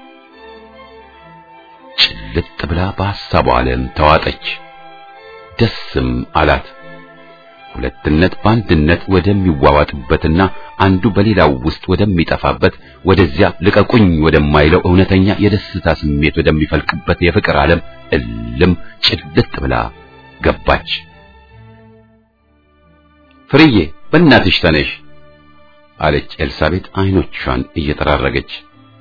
Speaker 1: ጭልጥ ብላ በሐሳቧ ዓለም ተዋጠች። ደስም አላት። ሁለትነት በአንድነት ወደሚዋዋጥበትና አንዱ በሌላው ውስጥ ወደሚጠፋበት ወደዚያ ልቀቁኝ ወደማይለው እውነተኛ የደስታ ስሜት ወደሚፈልቅበት የፍቅር ዓለም እልም ጭልጥ ብላ ገባች። ፍርዬ በእናትሽ ተነሽ አለች ኤልሳቤጥ አይኖቿን እየጠራረገች።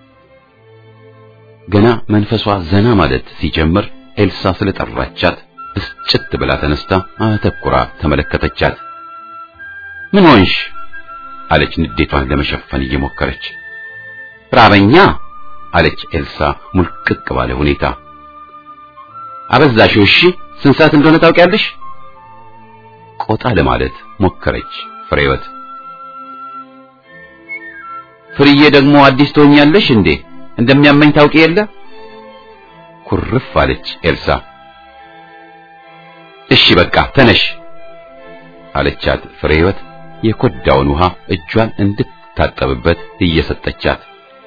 Speaker 1: ገና መንፈሷ ዘና ማለት ሲጀምር ኤልሳ ስለጠራቻት ብስጭት ብላ ተነስታ አተኩራ ተመለከተቻት። ምን ሆንሽ? አለች ንዴቷን ለመሸፈን እየሞከረች። ራበኛ አለች ኤልሳ ሙልቅቅ ባለ ሁኔታ። አበዛሽው። እሺ ስንት ሰዓት እንደሆነ ታውቂያለሽ? ቆጣ ለማለት ሞከረች ፍሬወት። ፍርዬ ደግሞ አዲስ ትሆኛለሽ እንዴ? እንደሚያመኝ ታውቂ የለ? ኩርፍ አለች ኤልሳ። እሺ በቃ ተነሽ አለቻት ፍሬህይወት የኮዳውን ውሃ እጇን እንድትታጠብበት እየሰጠቻት።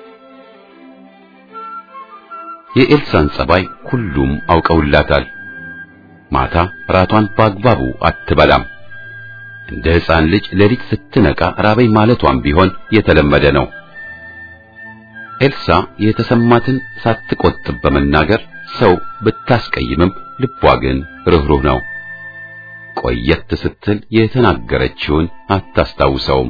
Speaker 1: የኤልሳን ጸባይ ሁሉም አውቀውላታል። ማታ ራቷን በአግባቡ አትበላም። እንደ ሕፃን ልጅ ሌሊት ስትነቃ ራበኝ ማለቷም ቢሆን የተለመደ ነው። ኤልሳ የተሰማትን ሳትቆጥብ በመናገር ሰው ብታስቀይምም ልቧ ግን ርኅሩህ ነው። ቆየት ስትል የተናገረችውን አታስታውሰውም።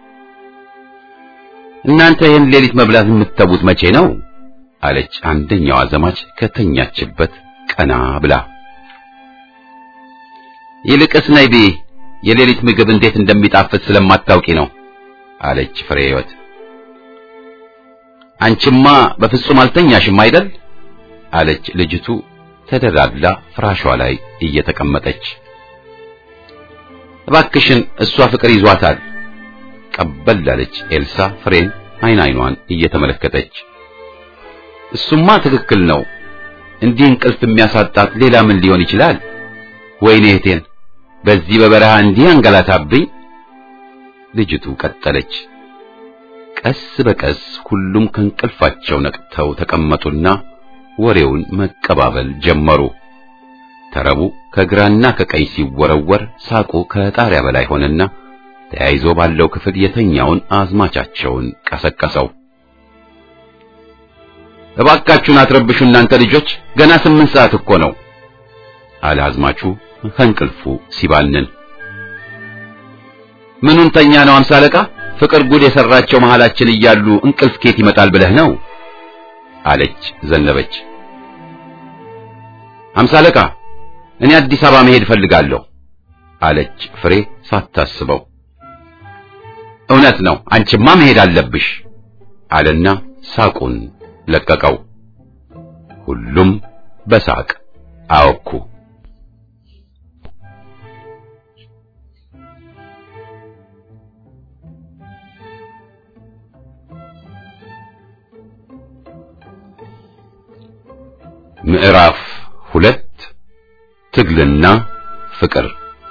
Speaker 1: እናንተ ይህን ሌሊት መብላት የምትተዉት መቼ ነው? አለች አንደኛዋ ዘማች ከተኛችበት ቀና ብላ። ይልቅስ ነይ ብይ፣ የሌሊት ምግብ እንዴት እንደሚጣፍጥ ስለማታውቂ ነው አለች ፍሬ ሕይወት። አንቺማ በፍጹም አልተኛሽም አይደል? አለች ልጅቱ ተደላድላ ፍራሿ ላይ እየተቀመጠች። እባክሽን እሷ ፍቅር ይዟታል ቀበል አለች ኤልሳ ፍሬን አይን አይኗን እየተመለከተች። እሱማ ትክክል ነው። እንዲህ እንቅልፍ የሚያሳጣት ሌላ ምን ሊሆን ይችላል? ወይኔ እህቴን በዚህ በበረሃ እንዲህ አንገላታብኝ። ልጅቱ ቀጠለች። ቀስ በቀስ ሁሉም ከእንቅልፋቸው ነቅተው ተቀመጡና ወሬውን መቀባበል ጀመሩ። ተረቡ ከግራና ከቀኝ ሲወረወር ሳቁ ከጣሪያ በላይ ሆነና ተያይዞ ባለው ክፍል የተኛውን አዝማቻቸውን ቀሰቀሰው። እባካችሁን አትረብሹ እናንተ ልጆች፣ ገና ስምንት ሰዓት እኮ ነው አለ አዝማቹ ከእንቅልፉ ሲባንን። ምኑን ተኛ ነው አምሳ አለቃ? ፍቅር ጉድ የሰራቸው መሃላችን እያሉ እንቅልፍ ኬት ይመጣል ብለህ ነው አለች ዘነበች። አምሳ አለቃ እኔ አዲስ አበባ መሄድ እፈልጋለሁ አለች ፍሬ ሳታስበው። እውነት ነው አንቺማ መሄድ አለብሽ አለና ሳቁን ለቀቀው። ሁሉም በሳቅ አወኩ። ምዕራፍ ሁለት ትግልና ፍቅር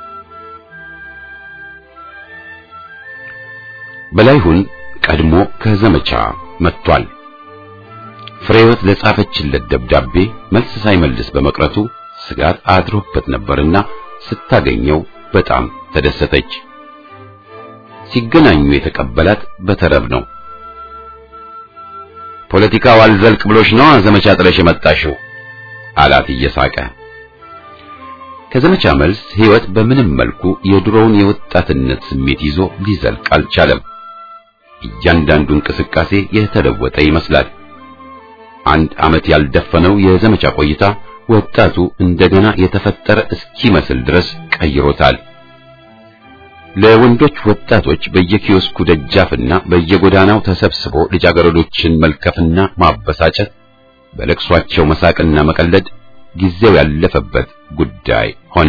Speaker 1: በላይሁን ቀድሞ ከዘመቻ መጥቷል። ፍሬወት ለጻፈችለት ደብዳቤ መልስ ሳይመልስ በመቅረቱ ስጋት አድሮበት ነበርና ስታገኘው በጣም ተደሰተች። ሲገናኙ የተቀበላት በተረብ ነው። ፖለቲካው አልዘልቅ ብሎሽ ነው ዘመቻ ጥለሽ የመጣሽው አላት እየሳቀ። ከዘመቻ መልስ ሕይወት በምንም መልኩ የድሮውን የወጣትነት ስሜት ይዞ ሊዘልቅ አልቻለም። እያንዳንዱ እንቅስቃሴ የተለወጠ ይመስላል። አንድ ዓመት ያልደፈነው የዘመቻ ቆይታ ወጣቱ እንደገና የተፈጠረ እስኪመስል ድረስ ቀይሮታል። ለወንዶች ወጣቶች በየኪዮስኩ ደጃፍና በየጎዳናው ተሰብስቦ ልጃገረዶችን መልከፍና ማበሳጨት፣ በለቅሷቸው መሳቅና መቀለድ ጊዜው ያለፈበት ጉዳይ ሆነ።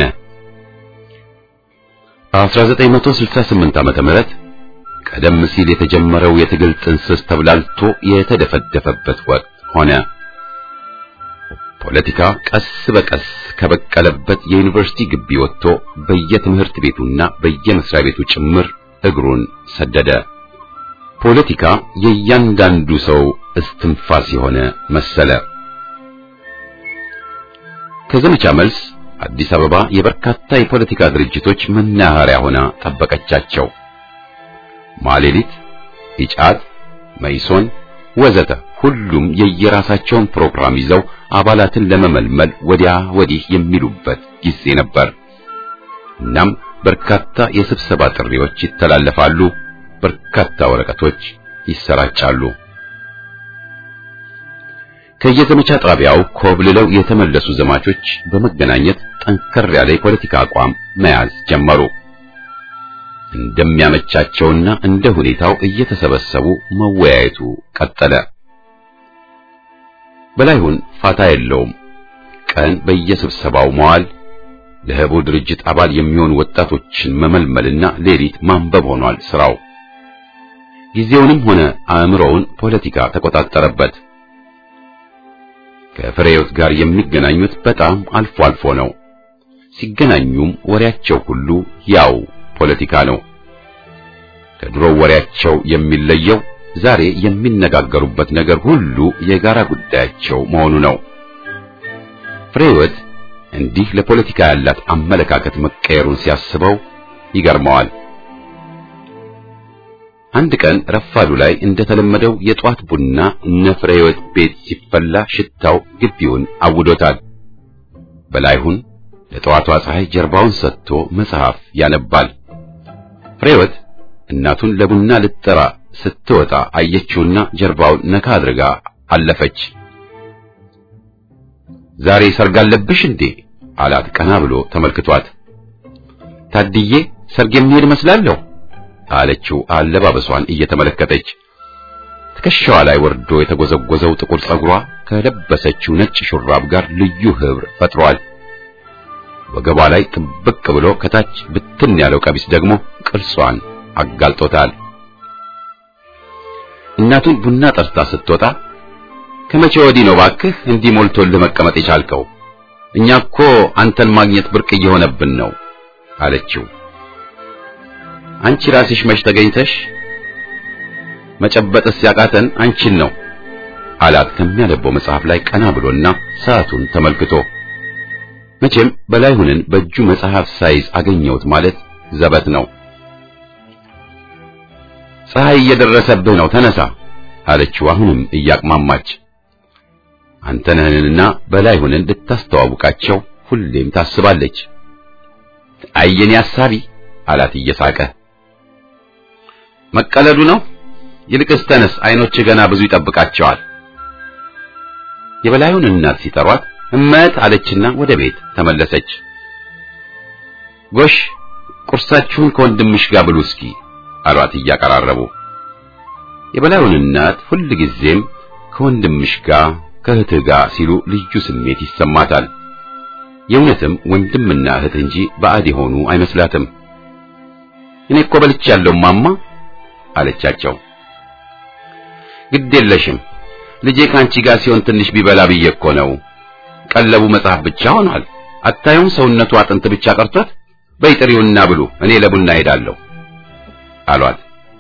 Speaker 1: 1968 ዓመተ ምህረት ቀደም ሲል የተጀመረው የትግል ጥንስስ ተብላልቶ የተደፈደፈበት ወቅት ሆነ። ፖለቲካ ቀስ በቀስ ከበቀለበት የዩኒቨርሲቲ ግቢ ወጥቶ በየትምህርት ቤቱና በየመስሪያ ቤቱ ጭምር እግሩን ሰደደ። ፖለቲካ የእያንዳንዱ ሰው እስትንፋስ የሆነ መሰለ። ከዘመቻ መልስ አዲስ አበባ የበርካታ የፖለቲካ ድርጅቶች መናኸሪያ ሆና ጠበቀቻቸው። ማሌሊት፣ ኢጫት፣ መይሶን ወዘተ ሁሉም የየራሳቸውን ፕሮግራም ይዘው አባላትን ለመመልመል ወዲያ ወዲህ የሚሉበት ጊዜ ነበር። እናም በርካታ የስብሰባ ጥሪዎች ይተላለፋሉ፣ በርካታ ወረቀቶች ይሰራጫሉ። ከየዘመቻ ጣቢያው ኮብልለው የተመለሱ ዘማቾች በመገናኘት ጠንከር ያለ የፖለቲካ አቋም መያዝ ጀመሩ። እንደሚያመቻቸውና እንደ ሁኔታው እየተሰበሰቡ መወያየቱ ቀጠለ። በላይሁን ፋታ የለውም። ቀን በየስብሰባው መዋል፣ ለህቡ ድርጅት አባል የሚሆኑ ወጣቶችን መመልመልና ሌሊት ማንበብ ሆኗል ስራው። ጊዜውንም ሆነ አእምሮውን ፖለቲካ ተቆጣጠረበት። ከፍሬዮት ጋር የሚገናኙት በጣም አልፎ አልፎ ነው። ሲገናኙም ወሬያቸው ሁሉ ያው ፖለቲካ ነው። ከድሮው ወሬያቸው የሚለየው ዛሬ የሚነጋገሩበት ነገር ሁሉ የጋራ ጉዳያቸው መሆኑ ነው። ፍሬህይወት እንዲህ ለፖለቲካ ያላት አመለካከት መቀየሩን ሲያስበው ይገርመዋል። አንድ ቀን ረፋዱ ላይ እንደተለመደው የጧት ቡና እነ ፍሬህይወት ቤት ሲፈላ ሽታው ግቢውን አውዶታል። በላይሁን ለጠዋቷ ፀሐይ ጀርባውን ሰጥቶ መጽሐፍ ያነባል። ፍሬህይወት እናቱን ለቡና ልትጠራ ስትወጣ አየችውና ጀርባውን ነካ አድርጋ አለፈች። ዛሬ ሰርግ አለብሽ እንዴ? አላት ቀና ብሎ ተመልክቷት። ታድዬ ሰርግ የሚሄድ መስላለሁ አለችው አለባበሷን እየተመለከተች። ትከሻዋ ላይ ወርዶ የተጎዘጎዘው ጥቁር ጸጉሯ ከለበሰችው ነጭ ሹራብ ጋር ልዩ ህብር ፈጥሯል። ወገቧ ላይ ጥብቅ ብሎ ከታች ብትን ያለው ቀሚስ ደግሞ ቅርጿን አጋልጦታል። እናቱን ቡና ጠርታ ስትወጣ ከመቼ ወዲህ ነው ባክህ እንዲህ ሞልቶልህ መቀመጥ የቻልከው? እኛ እኮ አንተን ማግኘት ብርቅ እየሆነብን ነው አለችው። አንቺ ራስሽ መች ተገኝተሽ መጨበጥስ ያቃተን አንቺን ነው አላት ከሚያነበው መጽሐፍ ላይ ቀና ብሎና ሰዓቱን ተመልክቶ። መቼም በላይሁንን በእጁ መጽሐፍ ሳይዝ አገኘሁት ማለት ዘበት ነው። ፀሐይ እየደረሰብህ ነው፣ ተነሳ አለችው አሁንም እያቅማማች። አንተነህንና በላይሁንን ልታስተዋውቃቸው ሁሌም ታስባለች። አየኔ አሳቢ አላት እየሳቀ። መቀለዱ ነው። ይልቅስ ተነስ፣ አይኖች ገና ብዙ ይጠብቃቸዋል። የበላዩን እናት ሲጠሯት እመት አለችና ወደ ቤት ተመለሰች። ጎሽ ቁርሳችሁን ከወንድምሽ ጋር ብሉ እስኪ አሏት እያቀራረቡ። የበላዩን እናት ሁልጊዜም ከወንድምሽ ጋር ከእህትህ ጋር ሲሉ ልዩ ስሜት ይሰማታል። የእውነትም ወንድምና እህት እንጂ ባዕድ የሆኑ አይመስላትም። እኔ እኮ በልቻለሁ ማማ አለቻቸው። ግድ የለሽም ልጄ ከአንቺ ጋር ሲሆን ትንሽ ቢበላ ብዬ እኮ ነው። ቀለቡ መጽሐፍ ብቻ ሆኗል። አታዩም ሰውነቱ አጥንት ብቻ ቀርቶት። በይ ጥሪውና ብሉ፣ እኔ ለቡና ሄዳለሁ አሏት።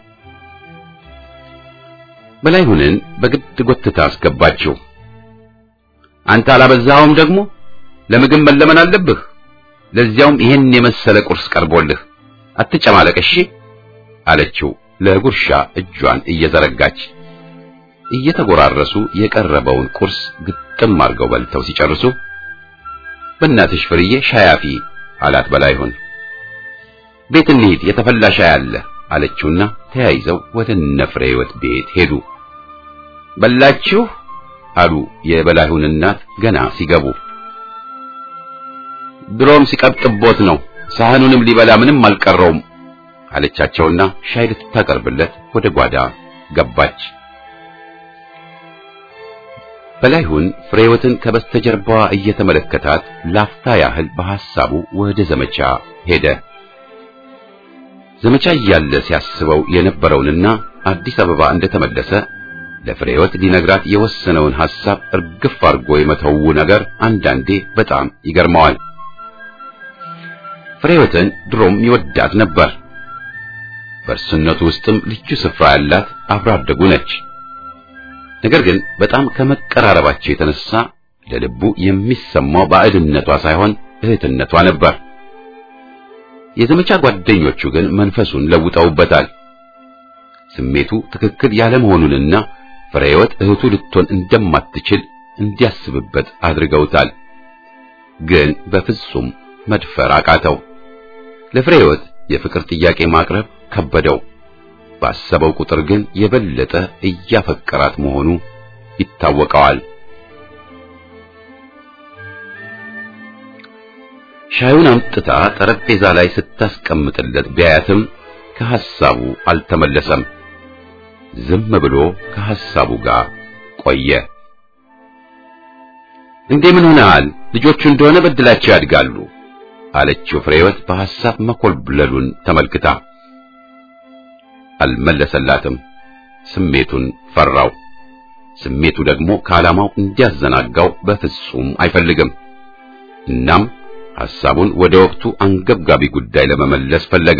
Speaker 1: በላይሁንን በግድ ጎትታ አስገባችው። አንተ አላበዛኸውም ደግሞ ለምግብ መለመን አለብህ። ለዚያውም ይሄን የመሰለ ቁርስ ቀርቦልህ አትጨማለቅ እሺ አለችው ለጉርሻ እጇን እየዘረጋች። እየተጎራረሱ የቀረበውን ቁርስ ግጥም አድርገው በልተው ሲጨርሱ በእናትሽ ፍርዬ ሻይ አፊ አላት በላይሁን። ቤት እንሂድ የተፈላ ሻይ አለ አለችውና ተያይዘው ወደ እነ ፍሬ ሕይወት ቤት ሄዱ። በላችሁ አሉ የበላይሁን እናት ገና ሲገቡ። ድሮም ሲቀብጥቦት ነው ሳህኑንም ሊበላ ምንም አልቀረውም አለቻቸውና ሻይ ልታቀርብለት ወደ ጓዳ ገባች። በላይሁን ፍሬወትን ከበስተጀርባዋ እየተመለከታት ላፍታ ያህል በሐሳቡ ወደ ዘመቻ ሄደ። ዘመቻ እያለ ሲያስበው የነበረውንና አዲስ አበባ እንደተመለሰ ለፍሬወት ሊነግራት የወሰነውን ሐሳብ እርግፍ አድርጎ የመተው ነገር አንዳንዴ በጣም ይገርመዋል። ፍሬወትን ድሮም ይወዳት ነበር። በእርሱነቱ ውስጥም ልዩ ስፍራ ያላት አብሮ አደጉ ነች። ነገር ግን በጣም ከመቀራረባቸው የተነሳ ለልቡ የሚሰማው ባዕድነቷ ሳይሆን እህትነቷ ነበር። የዘመቻ ጓደኞቹ ግን መንፈሱን ለውጠውበታል። ስሜቱ ትክክል ያለመሆኑንና ፍሬህይወት እህቱ ልትሆን እንደማትችል እንዲያስብበት አድርገውታል። ግን በፍጹም መድፈር አቃተው። ለፍሬህይወት የፍቅር ጥያቄ ማቅረብ ከበደው። ባሰበው ቁጥር ግን የበለጠ እያፈቀራት መሆኑ ይታወቀዋል። ሻዩን አምጥታ ጠረጴዛ ላይ ስታስቀምጥለት ቢያያትም ከሐሳቡ አልተመለሰም። ዝም ብሎ ከሐሳቡ ጋር ቆየ። እንዴ ምን ሆነሃል? ልጆቹ እንደሆነ በድላቸው ያድጋሉ አለችው ፍሬህይወት በሐሳብ መኮልብለሉን ተመልክታ። አልመለሰላትም። ስሜቱን ፈራው። ስሜቱ ደግሞ ከዓላማው እንዲያዘናጋው በፍጹም አይፈልግም። እናም ሐሳቡን ወደ ወቅቱ አንገብጋቢ ጉዳይ ለመመለስ ፈለገ።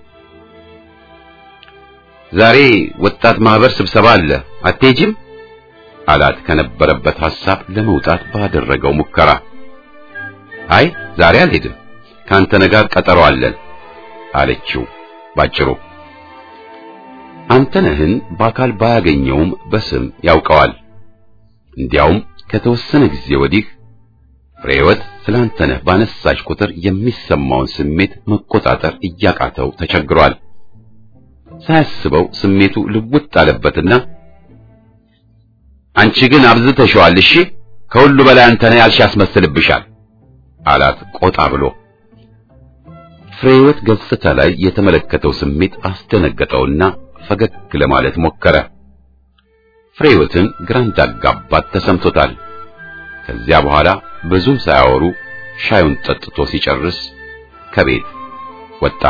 Speaker 1: ዛሬ ወጣት ማህበር ስብሰባ አለ፣ አትሄጂም? አላት ከነበረበት ሐሳብ ለመውጣት ባደረገው ሙከራ። አይ ዛሬ አልሄድም፣ ካንተ ጋር ቀጠሮ አለን አለችው ባጭሩ። አንተነህን በአካል ባያገኘውም በስም ያውቀዋል። እንዲያውም ከተወሰነ ጊዜ ወዲህ ፍሬህይወት ስለ አንተነህ ባነሳች ቁጥር የሚሰማውን ስሜት መቆጣጠር እያቃተው ተቸግሯል። ሳያስበው ስሜቱ ልውጥ አለበትና አንቺ ግን አብዝተሽዋል፣ እሺ ከሁሉ በላይ አንተነህ ያልሽ ያስመስልብሻል አላት ቆጣ ብሎ። ፍሬህይወት ገጽታ ላይ የተመለከተው ስሜት አስደነገጠውና ፈገግ ለማለት ሞከረ። ፍሬህይወትን ግራ እንዳጋባት ተሰምቶታል። ከዚያ በኋላ ብዙም ሳያወሩ ሻዩን ጠጥቶ ሲጨርስ ከቤት ወጣ።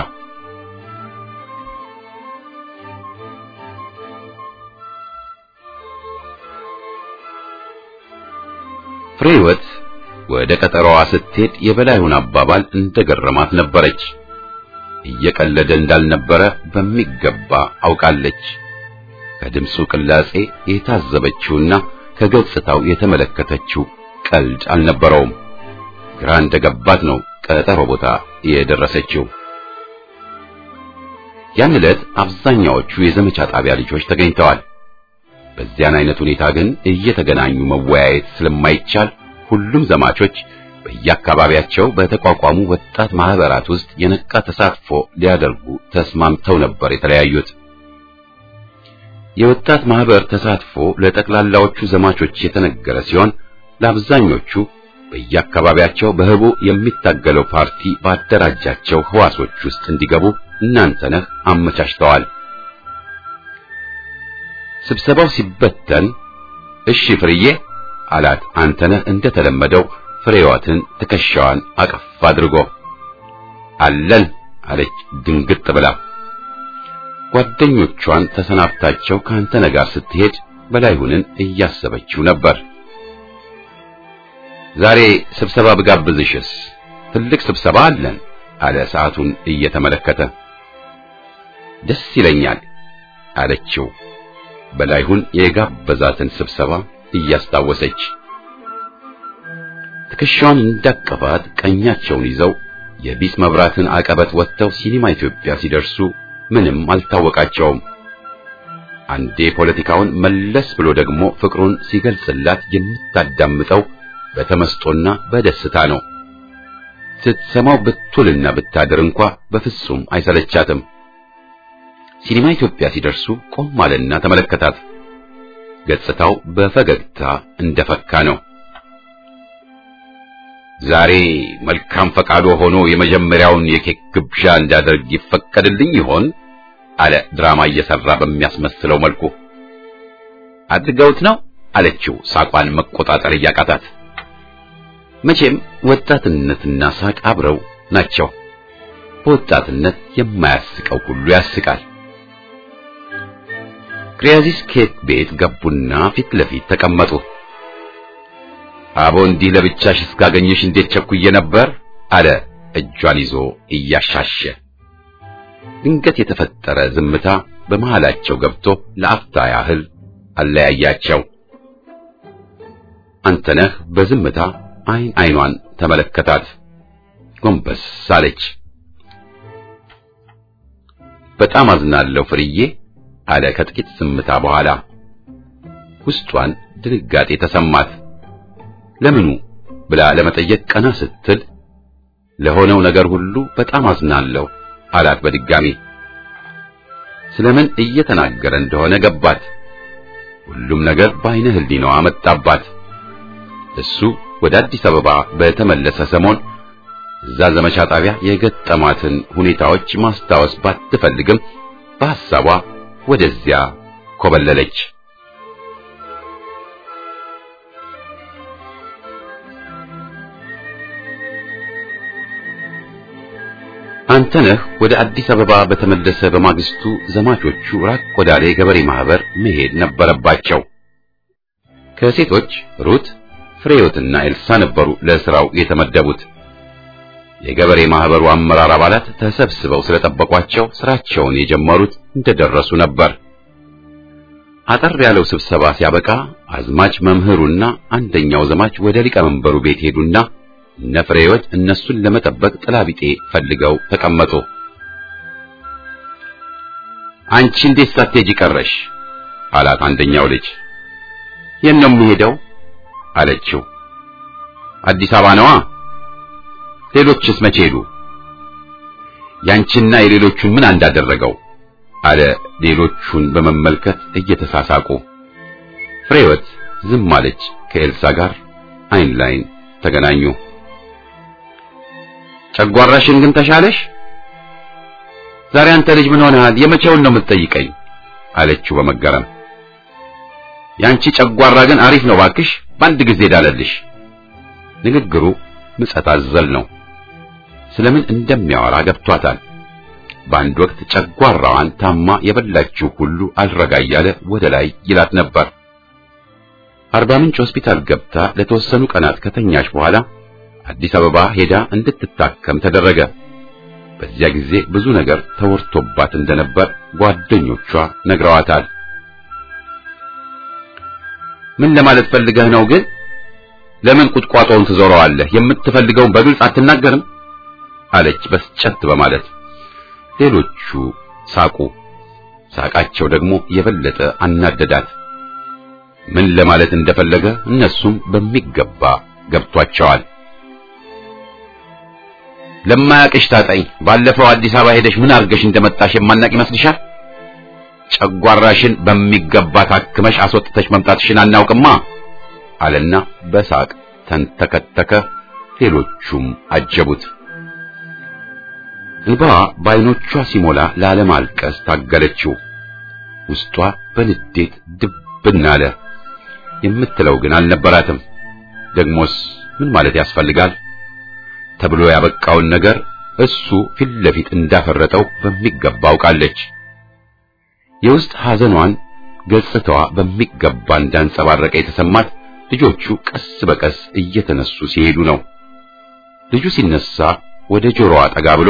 Speaker 1: ፍሬህይወት ወደ ቀጠሮዋ ስትሄድ የበላዩን አባባል እንደገረማት ነበረች። እየቀለደ እንዳልነበረ በሚገባ አውቃለች። ከድምፁ ቅላጼ የታዘበችውና ከገጽታው የተመለከተችው ቀልድ አልነበረውም። ግራ እንደገባት ነው ቀጠሮ ቦታ የደረሰችው። ያን ዕለት አብዛኛዎቹ የዘመቻ ጣቢያ ልጆች ተገኝተዋል። በዚያን አይነት ሁኔታ ግን እየተገናኙ መወያየት ስለማይቻል ሁሉም ዘማቾች በየአካባቢያቸው በተቋቋሙ ወጣት ማህበራት ውስጥ የነቃ ተሳትፎ ሊያደርጉ ተስማምተው ነበር የተለያዩት። የወጣት ማህበር ተሳትፎ ለጠቅላላዎቹ ዘማቾች የተነገረ ሲሆን ለአብዛኞቹ በየአካባቢያቸው በህቡ የሚታገለው ፓርቲ ባደራጃቸው ህዋሶች ውስጥ እንዲገቡ እናንተነህ አመቻችተዋል። ስብሰባው ሲበተን እሺ ፍርዬ አላት አንተነህ እንደተለመደው ፍሬዋትን ትከሻዋን አቀፍ አድርጎ አለን አለች ድንግጥ ብላ። ጓደኞቿን ተሰናብታቸው ከአንተነህ ጋር ስትሄድ በላይሁንን እያሰበችው ነበር። ዛሬ ስብሰባ ብጋብዝሽስ? ትልቅ ስብሰባ አለን አለ ሰዓቱን እየተመለከተ። ደስ ይለኛል አለችው በላይሁን የጋበዛትን ስብሰባ እያስታወሰች። ትከሻዋን እንዳቀፋት ቀኛቸውን ይዘው የቢስ መብራትን አቀበት ወጥተው ሲኒማ ኢትዮጵያ ሲደርሱ ምንም አልታወቃቸውም። አንዴ ፖለቲካውን መለስ ብሎ ደግሞ ፍቅሩን ሲገልጽላት የምታዳምጠው በተመስጦና በደስታ ነው። ስትሰማው ብትውልና ብታድር እንኳ በፍጹም አይሰለቻትም። ሲኒማ ኢትዮጵያ ሲደርሱ ቆም አለና ተመለከታት። ገጽታው በፈገግታ እንደፈካ ነው። ዛሬ መልካም ፈቃዶ ሆኖ የመጀመሪያውን የኬክ ግብዣ እንዳደርግ ይፈቀድልኝ ይሆን? አለ ድራማ እየሰራ በሚያስመስለው መልኩ። አድርገውት ነው አለችው ሳቋን መቆጣጠር እያቃታት። መቼም ወጣትነትና ሳቅ አብረው ናቸው። በወጣትነት የማያስቀው ሁሉ ያስቃል። ክሪያዚስ ኬክ ቤት ገቡና ፊት ለፊት ተቀመጡ። አቦ እንዲህ ለብቻሽ እስካገኘሽ እንዴት ቸኩዬ ነበር አለ እጇን ይዞ እያሻሸ። ድንገት የተፈጠረ ዝምታ በመሃላቸው ገብቶ ለአፍታ ያህል አለያያቸው። አንተነህ በዝምታ አይን አይኗን ተመለከታት። ጎንበስ አለች። በጣም አዝናለሁ ፍርዬ አለ ከጥቂት ዝምታ በኋላ። ውስጧን ድንጋጤ ተሰማት። ለምኑ ብላ ለመጠየቅ ቀና ስትል ለሆነው ነገር ሁሉ በጣም አዝናለሁ አላት በድጋሚ። ስለምን እየተናገረ እንደሆነ ገባት። ሁሉም ነገር በአይነ ህሊናዋ መጣባት። እሱ ወደ አዲስ አበባ በተመለሰ ሰሞን እዛ ዘመቻ ጣቢያ የገጠማትን ሁኔታዎች ማስታወስ ባትፈልግም በሐሳቧ ወደዚያ ኮበለለች። አንተነህ ወደ አዲስ አበባ በተመለሰ በማግስቱ ዘማቾቹ ራቅ ወዳለ የገበሬ ማህበር መሄድ ነበረባቸው። ከሴቶች ሩት፣ ፍሬዮትና ኤልሳ ነበሩ ለስራው የተመደቡት። የገበሬ ማህበሩ አመራር አባላት ተሰብስበው ስለጠበቋቸው ስራቸውን የጀመሩት እንደደረሱ ነበር። አጠር ያለው ስብሰባ ሲያበቃ አዝማች መምህሩና አንደኛው ዘማች ወደ ሊቀመንበሩ ቤት ሄዱና እነ ፍሬዮት እነሱን ለመጠበቅ ጥላቢጤ ፈልገው ተቀመጡ። አንቺ እንዴት ሳትሄጂ ቀረሽ? አላት አንደኛው ልጅ። የት ነው የምሄደው? አለችው። አዲስ አበባ ነዋ። ሌሎችስ መቼ ሄዱ? ያንቺና የሌሎቹን ምን እንዳደረገው? አለ ሌሎቹን በመመልከት እየተሳሳቁ። ፍሬወት ዝም አለች። ከኤልሳ ጋር አይን ላይን ተገናኙ። ጨጓራሽን ግን ተሻለሽ? ዛሬ አንተ ልጅ ምን ሆነሃል? የመቼውን ነው የምትጠይቀኝ? አለችው በመገረም። ያንቺ ጨጓራ ግን አሪፍ ነው ባክሽ፣ በአንድ ጊዜ ዳለልሽ። ንግግሩ ምጸት አዘል ነው። ስለምን እንደሚያወራ ገብቷታል። በአንድ ወቅት ጨጓራዋን ታማ የበላችው ሁሉ አልረጋ እያለ ወደ ላይ ይላት ነበር። አርባ ምንጭ ሆስፒታል ገብታ ለተወሰኑ ቀናት ከተኛች በኋላ አዲስ አበባ ሄዳ እንድትታከም ተደረገ። በዚያ ጊዜ ብዙ ነገር ተወርቶባት እንደነበር ጓደኞቿ ነግረዋታል። ምን ለማለት ፈልገህ ነው ግን? ለምን ቁጥቋጦውን ትዞረዋለህ? የምትፈልገውን በግልጽ አትናገርም? አለች በስጨት በማለት። ሌሎቹ ሳቁ። ሳቃቸው ደግሞ የበለጠ አናደዳት። ምን ለማለት እንደፈለገ እነሱም በሚገባ ገብቷቸዋል። ለማያቅሽ ታጠኝ። ባለፈው አዲስ አበባ ሄደሽ ምን አድርገሽ እንደመጣሽ የማናቅ ይመስልሻል? ጨጓራሽን በሚገባ ታክመሽ አስወጥተሽ መምጣትሽን አናውቅማ አለና በሳቅ ተንተከተከ። ሌሎቹም አጀቡት። እንባዋ በዓይኖቿ ሲሞላ ላለማልቀስ ታገለችው። ውስጧ በንዴት ድብን አለ። የምትለው ግን አልነበራትም። ደግሞስ ምን ማለት ያስፈልጋል ተብሎ ያበቃውን ነገር እሱ ፊት ለፊት እንዳፈረጠው በሚገባ አውቃለች። የውስጥ ሐዘኗን ገጽታዋ በሚገባ እንዳንጸባረቀ የተሰማት ልጆቹ ቀስ በቀስ እየተነሱ ሲሄዱ ነው። ልጁ ሲነሳ ወደ ጆሮዋ ጠጋ ብሎ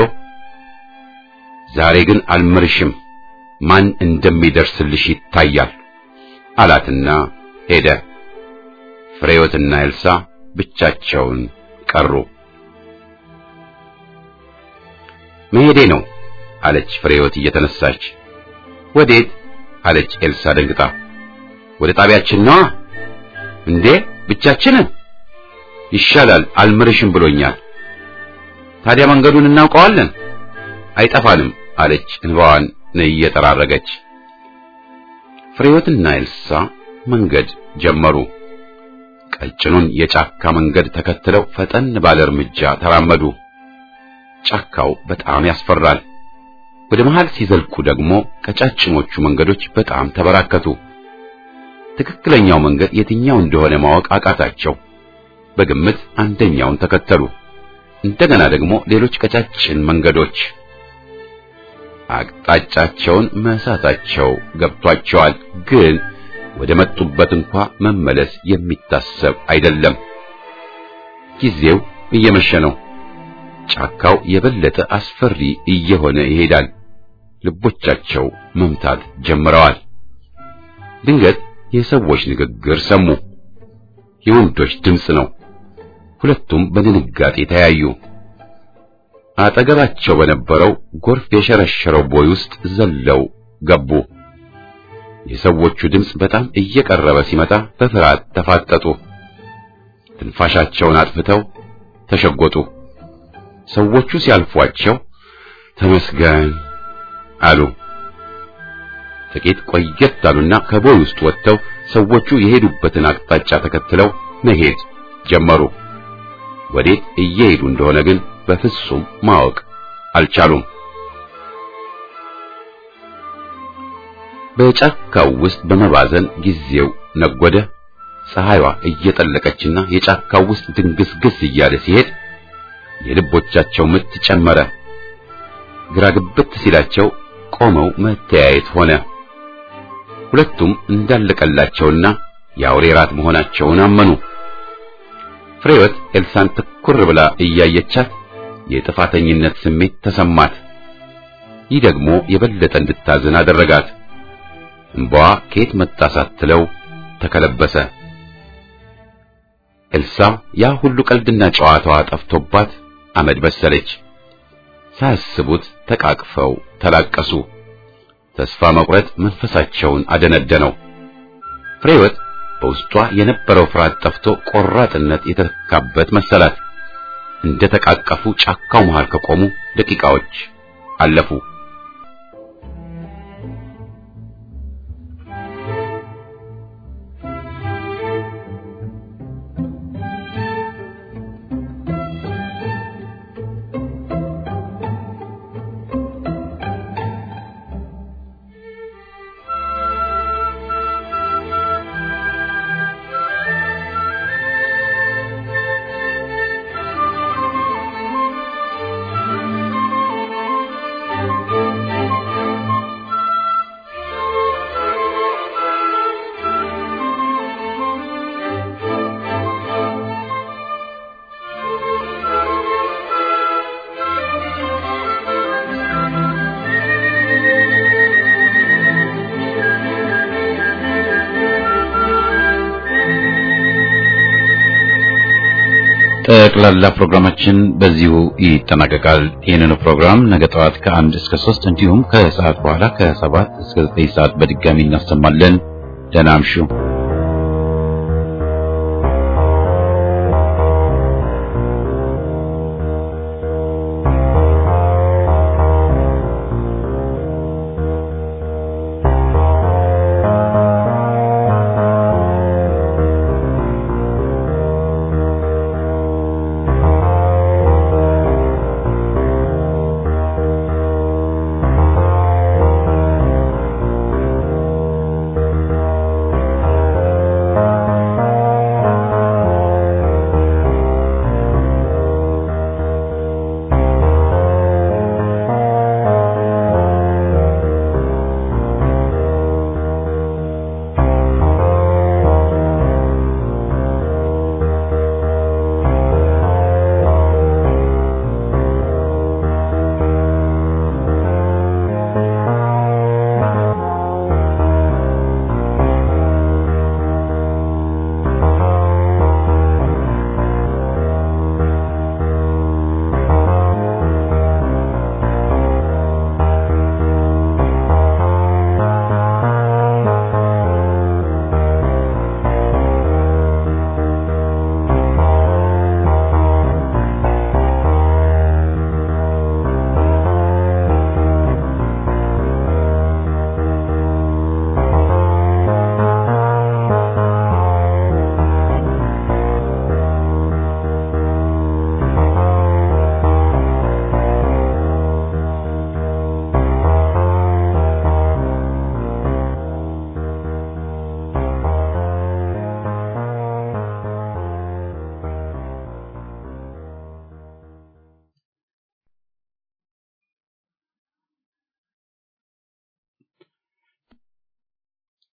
Speaker 1: ዛሬ ግን አልምርሽም፣ ማን እንደሚደርስልሽ ይታያል አላትና ሄደ። ፍሬዮትና ኤልሳ ብቻቸውን ቀሩ። መሄዴ ነው አለች ፍሬዮት እየተነሳች። ወዴት አለች ኤልሳ ደንግጣ። ወደ ጣቢያችን ነዋ። እንዴ ብቻችንን? ይሻላል አልምርሽም ብሎኛል። ታዲያ መንገዱን እናውቀዋለን? አይጠፋንም አለች እንባዋን እየጠራረገች። ፍሬዮትና ኤልሳ መንገድ ጀመሩ። ቀጭኑን የጫካ መንገድ ተከትለው ፈጠን ባለ እርምጃ ተራመዱ። ጫካው በጣም ያስፈራል። ወደ መሃል ሲዘልቁ ደግሞ ቀጫጭኖቹ መንገዶች በጣም ተበራከቱ። ትክክለኛው መንገድ የትኛው እንደሆነ ማወቅ አቃታቸው። በግምት አንደኛውን ተከተሉ። እንደገና ደግሞ ሌሎች ቀጫጭን መንገዶች አቅጣጫቸውን መሳታቸው ገብቷቸዋል። ግን ወደ መጡበት እንኳ መመለስ የሚታሰብ አይደለም። ጊዜው እየመሸ ነው። ጫካው የበለጠ አስፈሪ እየሆነ ይሄዳል። ልቦቻቸው መምታት ጀምረዋል። ድንገት የሰዎች ንግግር ሰሙ። የወንዶች ድምፅ ነው። ሁለቱም በድንጋጤ ተያዩ። አጠገባቸው በነበረው ጎርፍ የሸረሸረው ቦይ ውስጥ ዘለው ገቡ። የሰዎቹ ድምፅ በጣም እየቀረበ ሲመጣ በፍርሃት ተፋጠጡ። ትንፋሻቸውን አጥፍተው ተሸጎጡ። ሰዎቹ ሲያልፏቸው ተመስገን አሉ። ጥቂት ቆየት አሉና ከቦይ ውስጥ ወጥተው ሰዎቹ የሄዱበትን አቅጣጫ ተከትለው መሄድ ጀመሩ። ወዴት እየሄዱ እንደሆነ ግን በፍጹም ማወቅ አልቻሉም። በጫካው ውስጥ በመባዘን ጊዜው ነጎደ። ፀሐይዋ እየጠለቀችና የጫካው ውስጥ ድንግስግስ እያለ ሲሄድ የልቦቻቸው ምት ጨመረ። ግራ ግብት ሲላቸው ቆመው መተያየት ሆነ። ሁለቱም እንዳለቀላቸውና የአውሬ ራት መሆናቸውን አመኑ። ፍሬወት ኤልሳን ትኩር ብላ እያየቻት የጥፋተኝነት ስሜት ተሰማት። ይህ ደግሞ የበለጠ እንድታዝን አደረጋት። እንባዋ ከየት መጣ ሳትለው ተከለበሰ። ኤልሳ ያ ሁሉ ቀልድና ጨዋታዋ ጠፍቶባት አመድ በሰለች። ሳያስቡት ተቃቅፈው ተላቀሱ። ተስፋ መቁረጥ መንፈሳቸውን አደነደነው። ፍሬወት በውስጧ የነበረው ፍርሃት ጠፍቶ ቆራጥነት የተተካበት መሰላት። እንደ ተቃቀፉ ጫካው መሃል ከቆሙ ደቂቃዎች አለፉ። ጠቅላላ ፕሮግራማችን በዚሁ ይጠናቀቃል። ይህንኑ ፕሮግራም ነገ ጠዋት ከአንድ እስከ ሶስት እንዲሁም ከሰዓት በኋላ ከሰባት እስከ ዘጠኝ ሰዓት በድጋሚ እናሰማለን። ደህና አምሹ።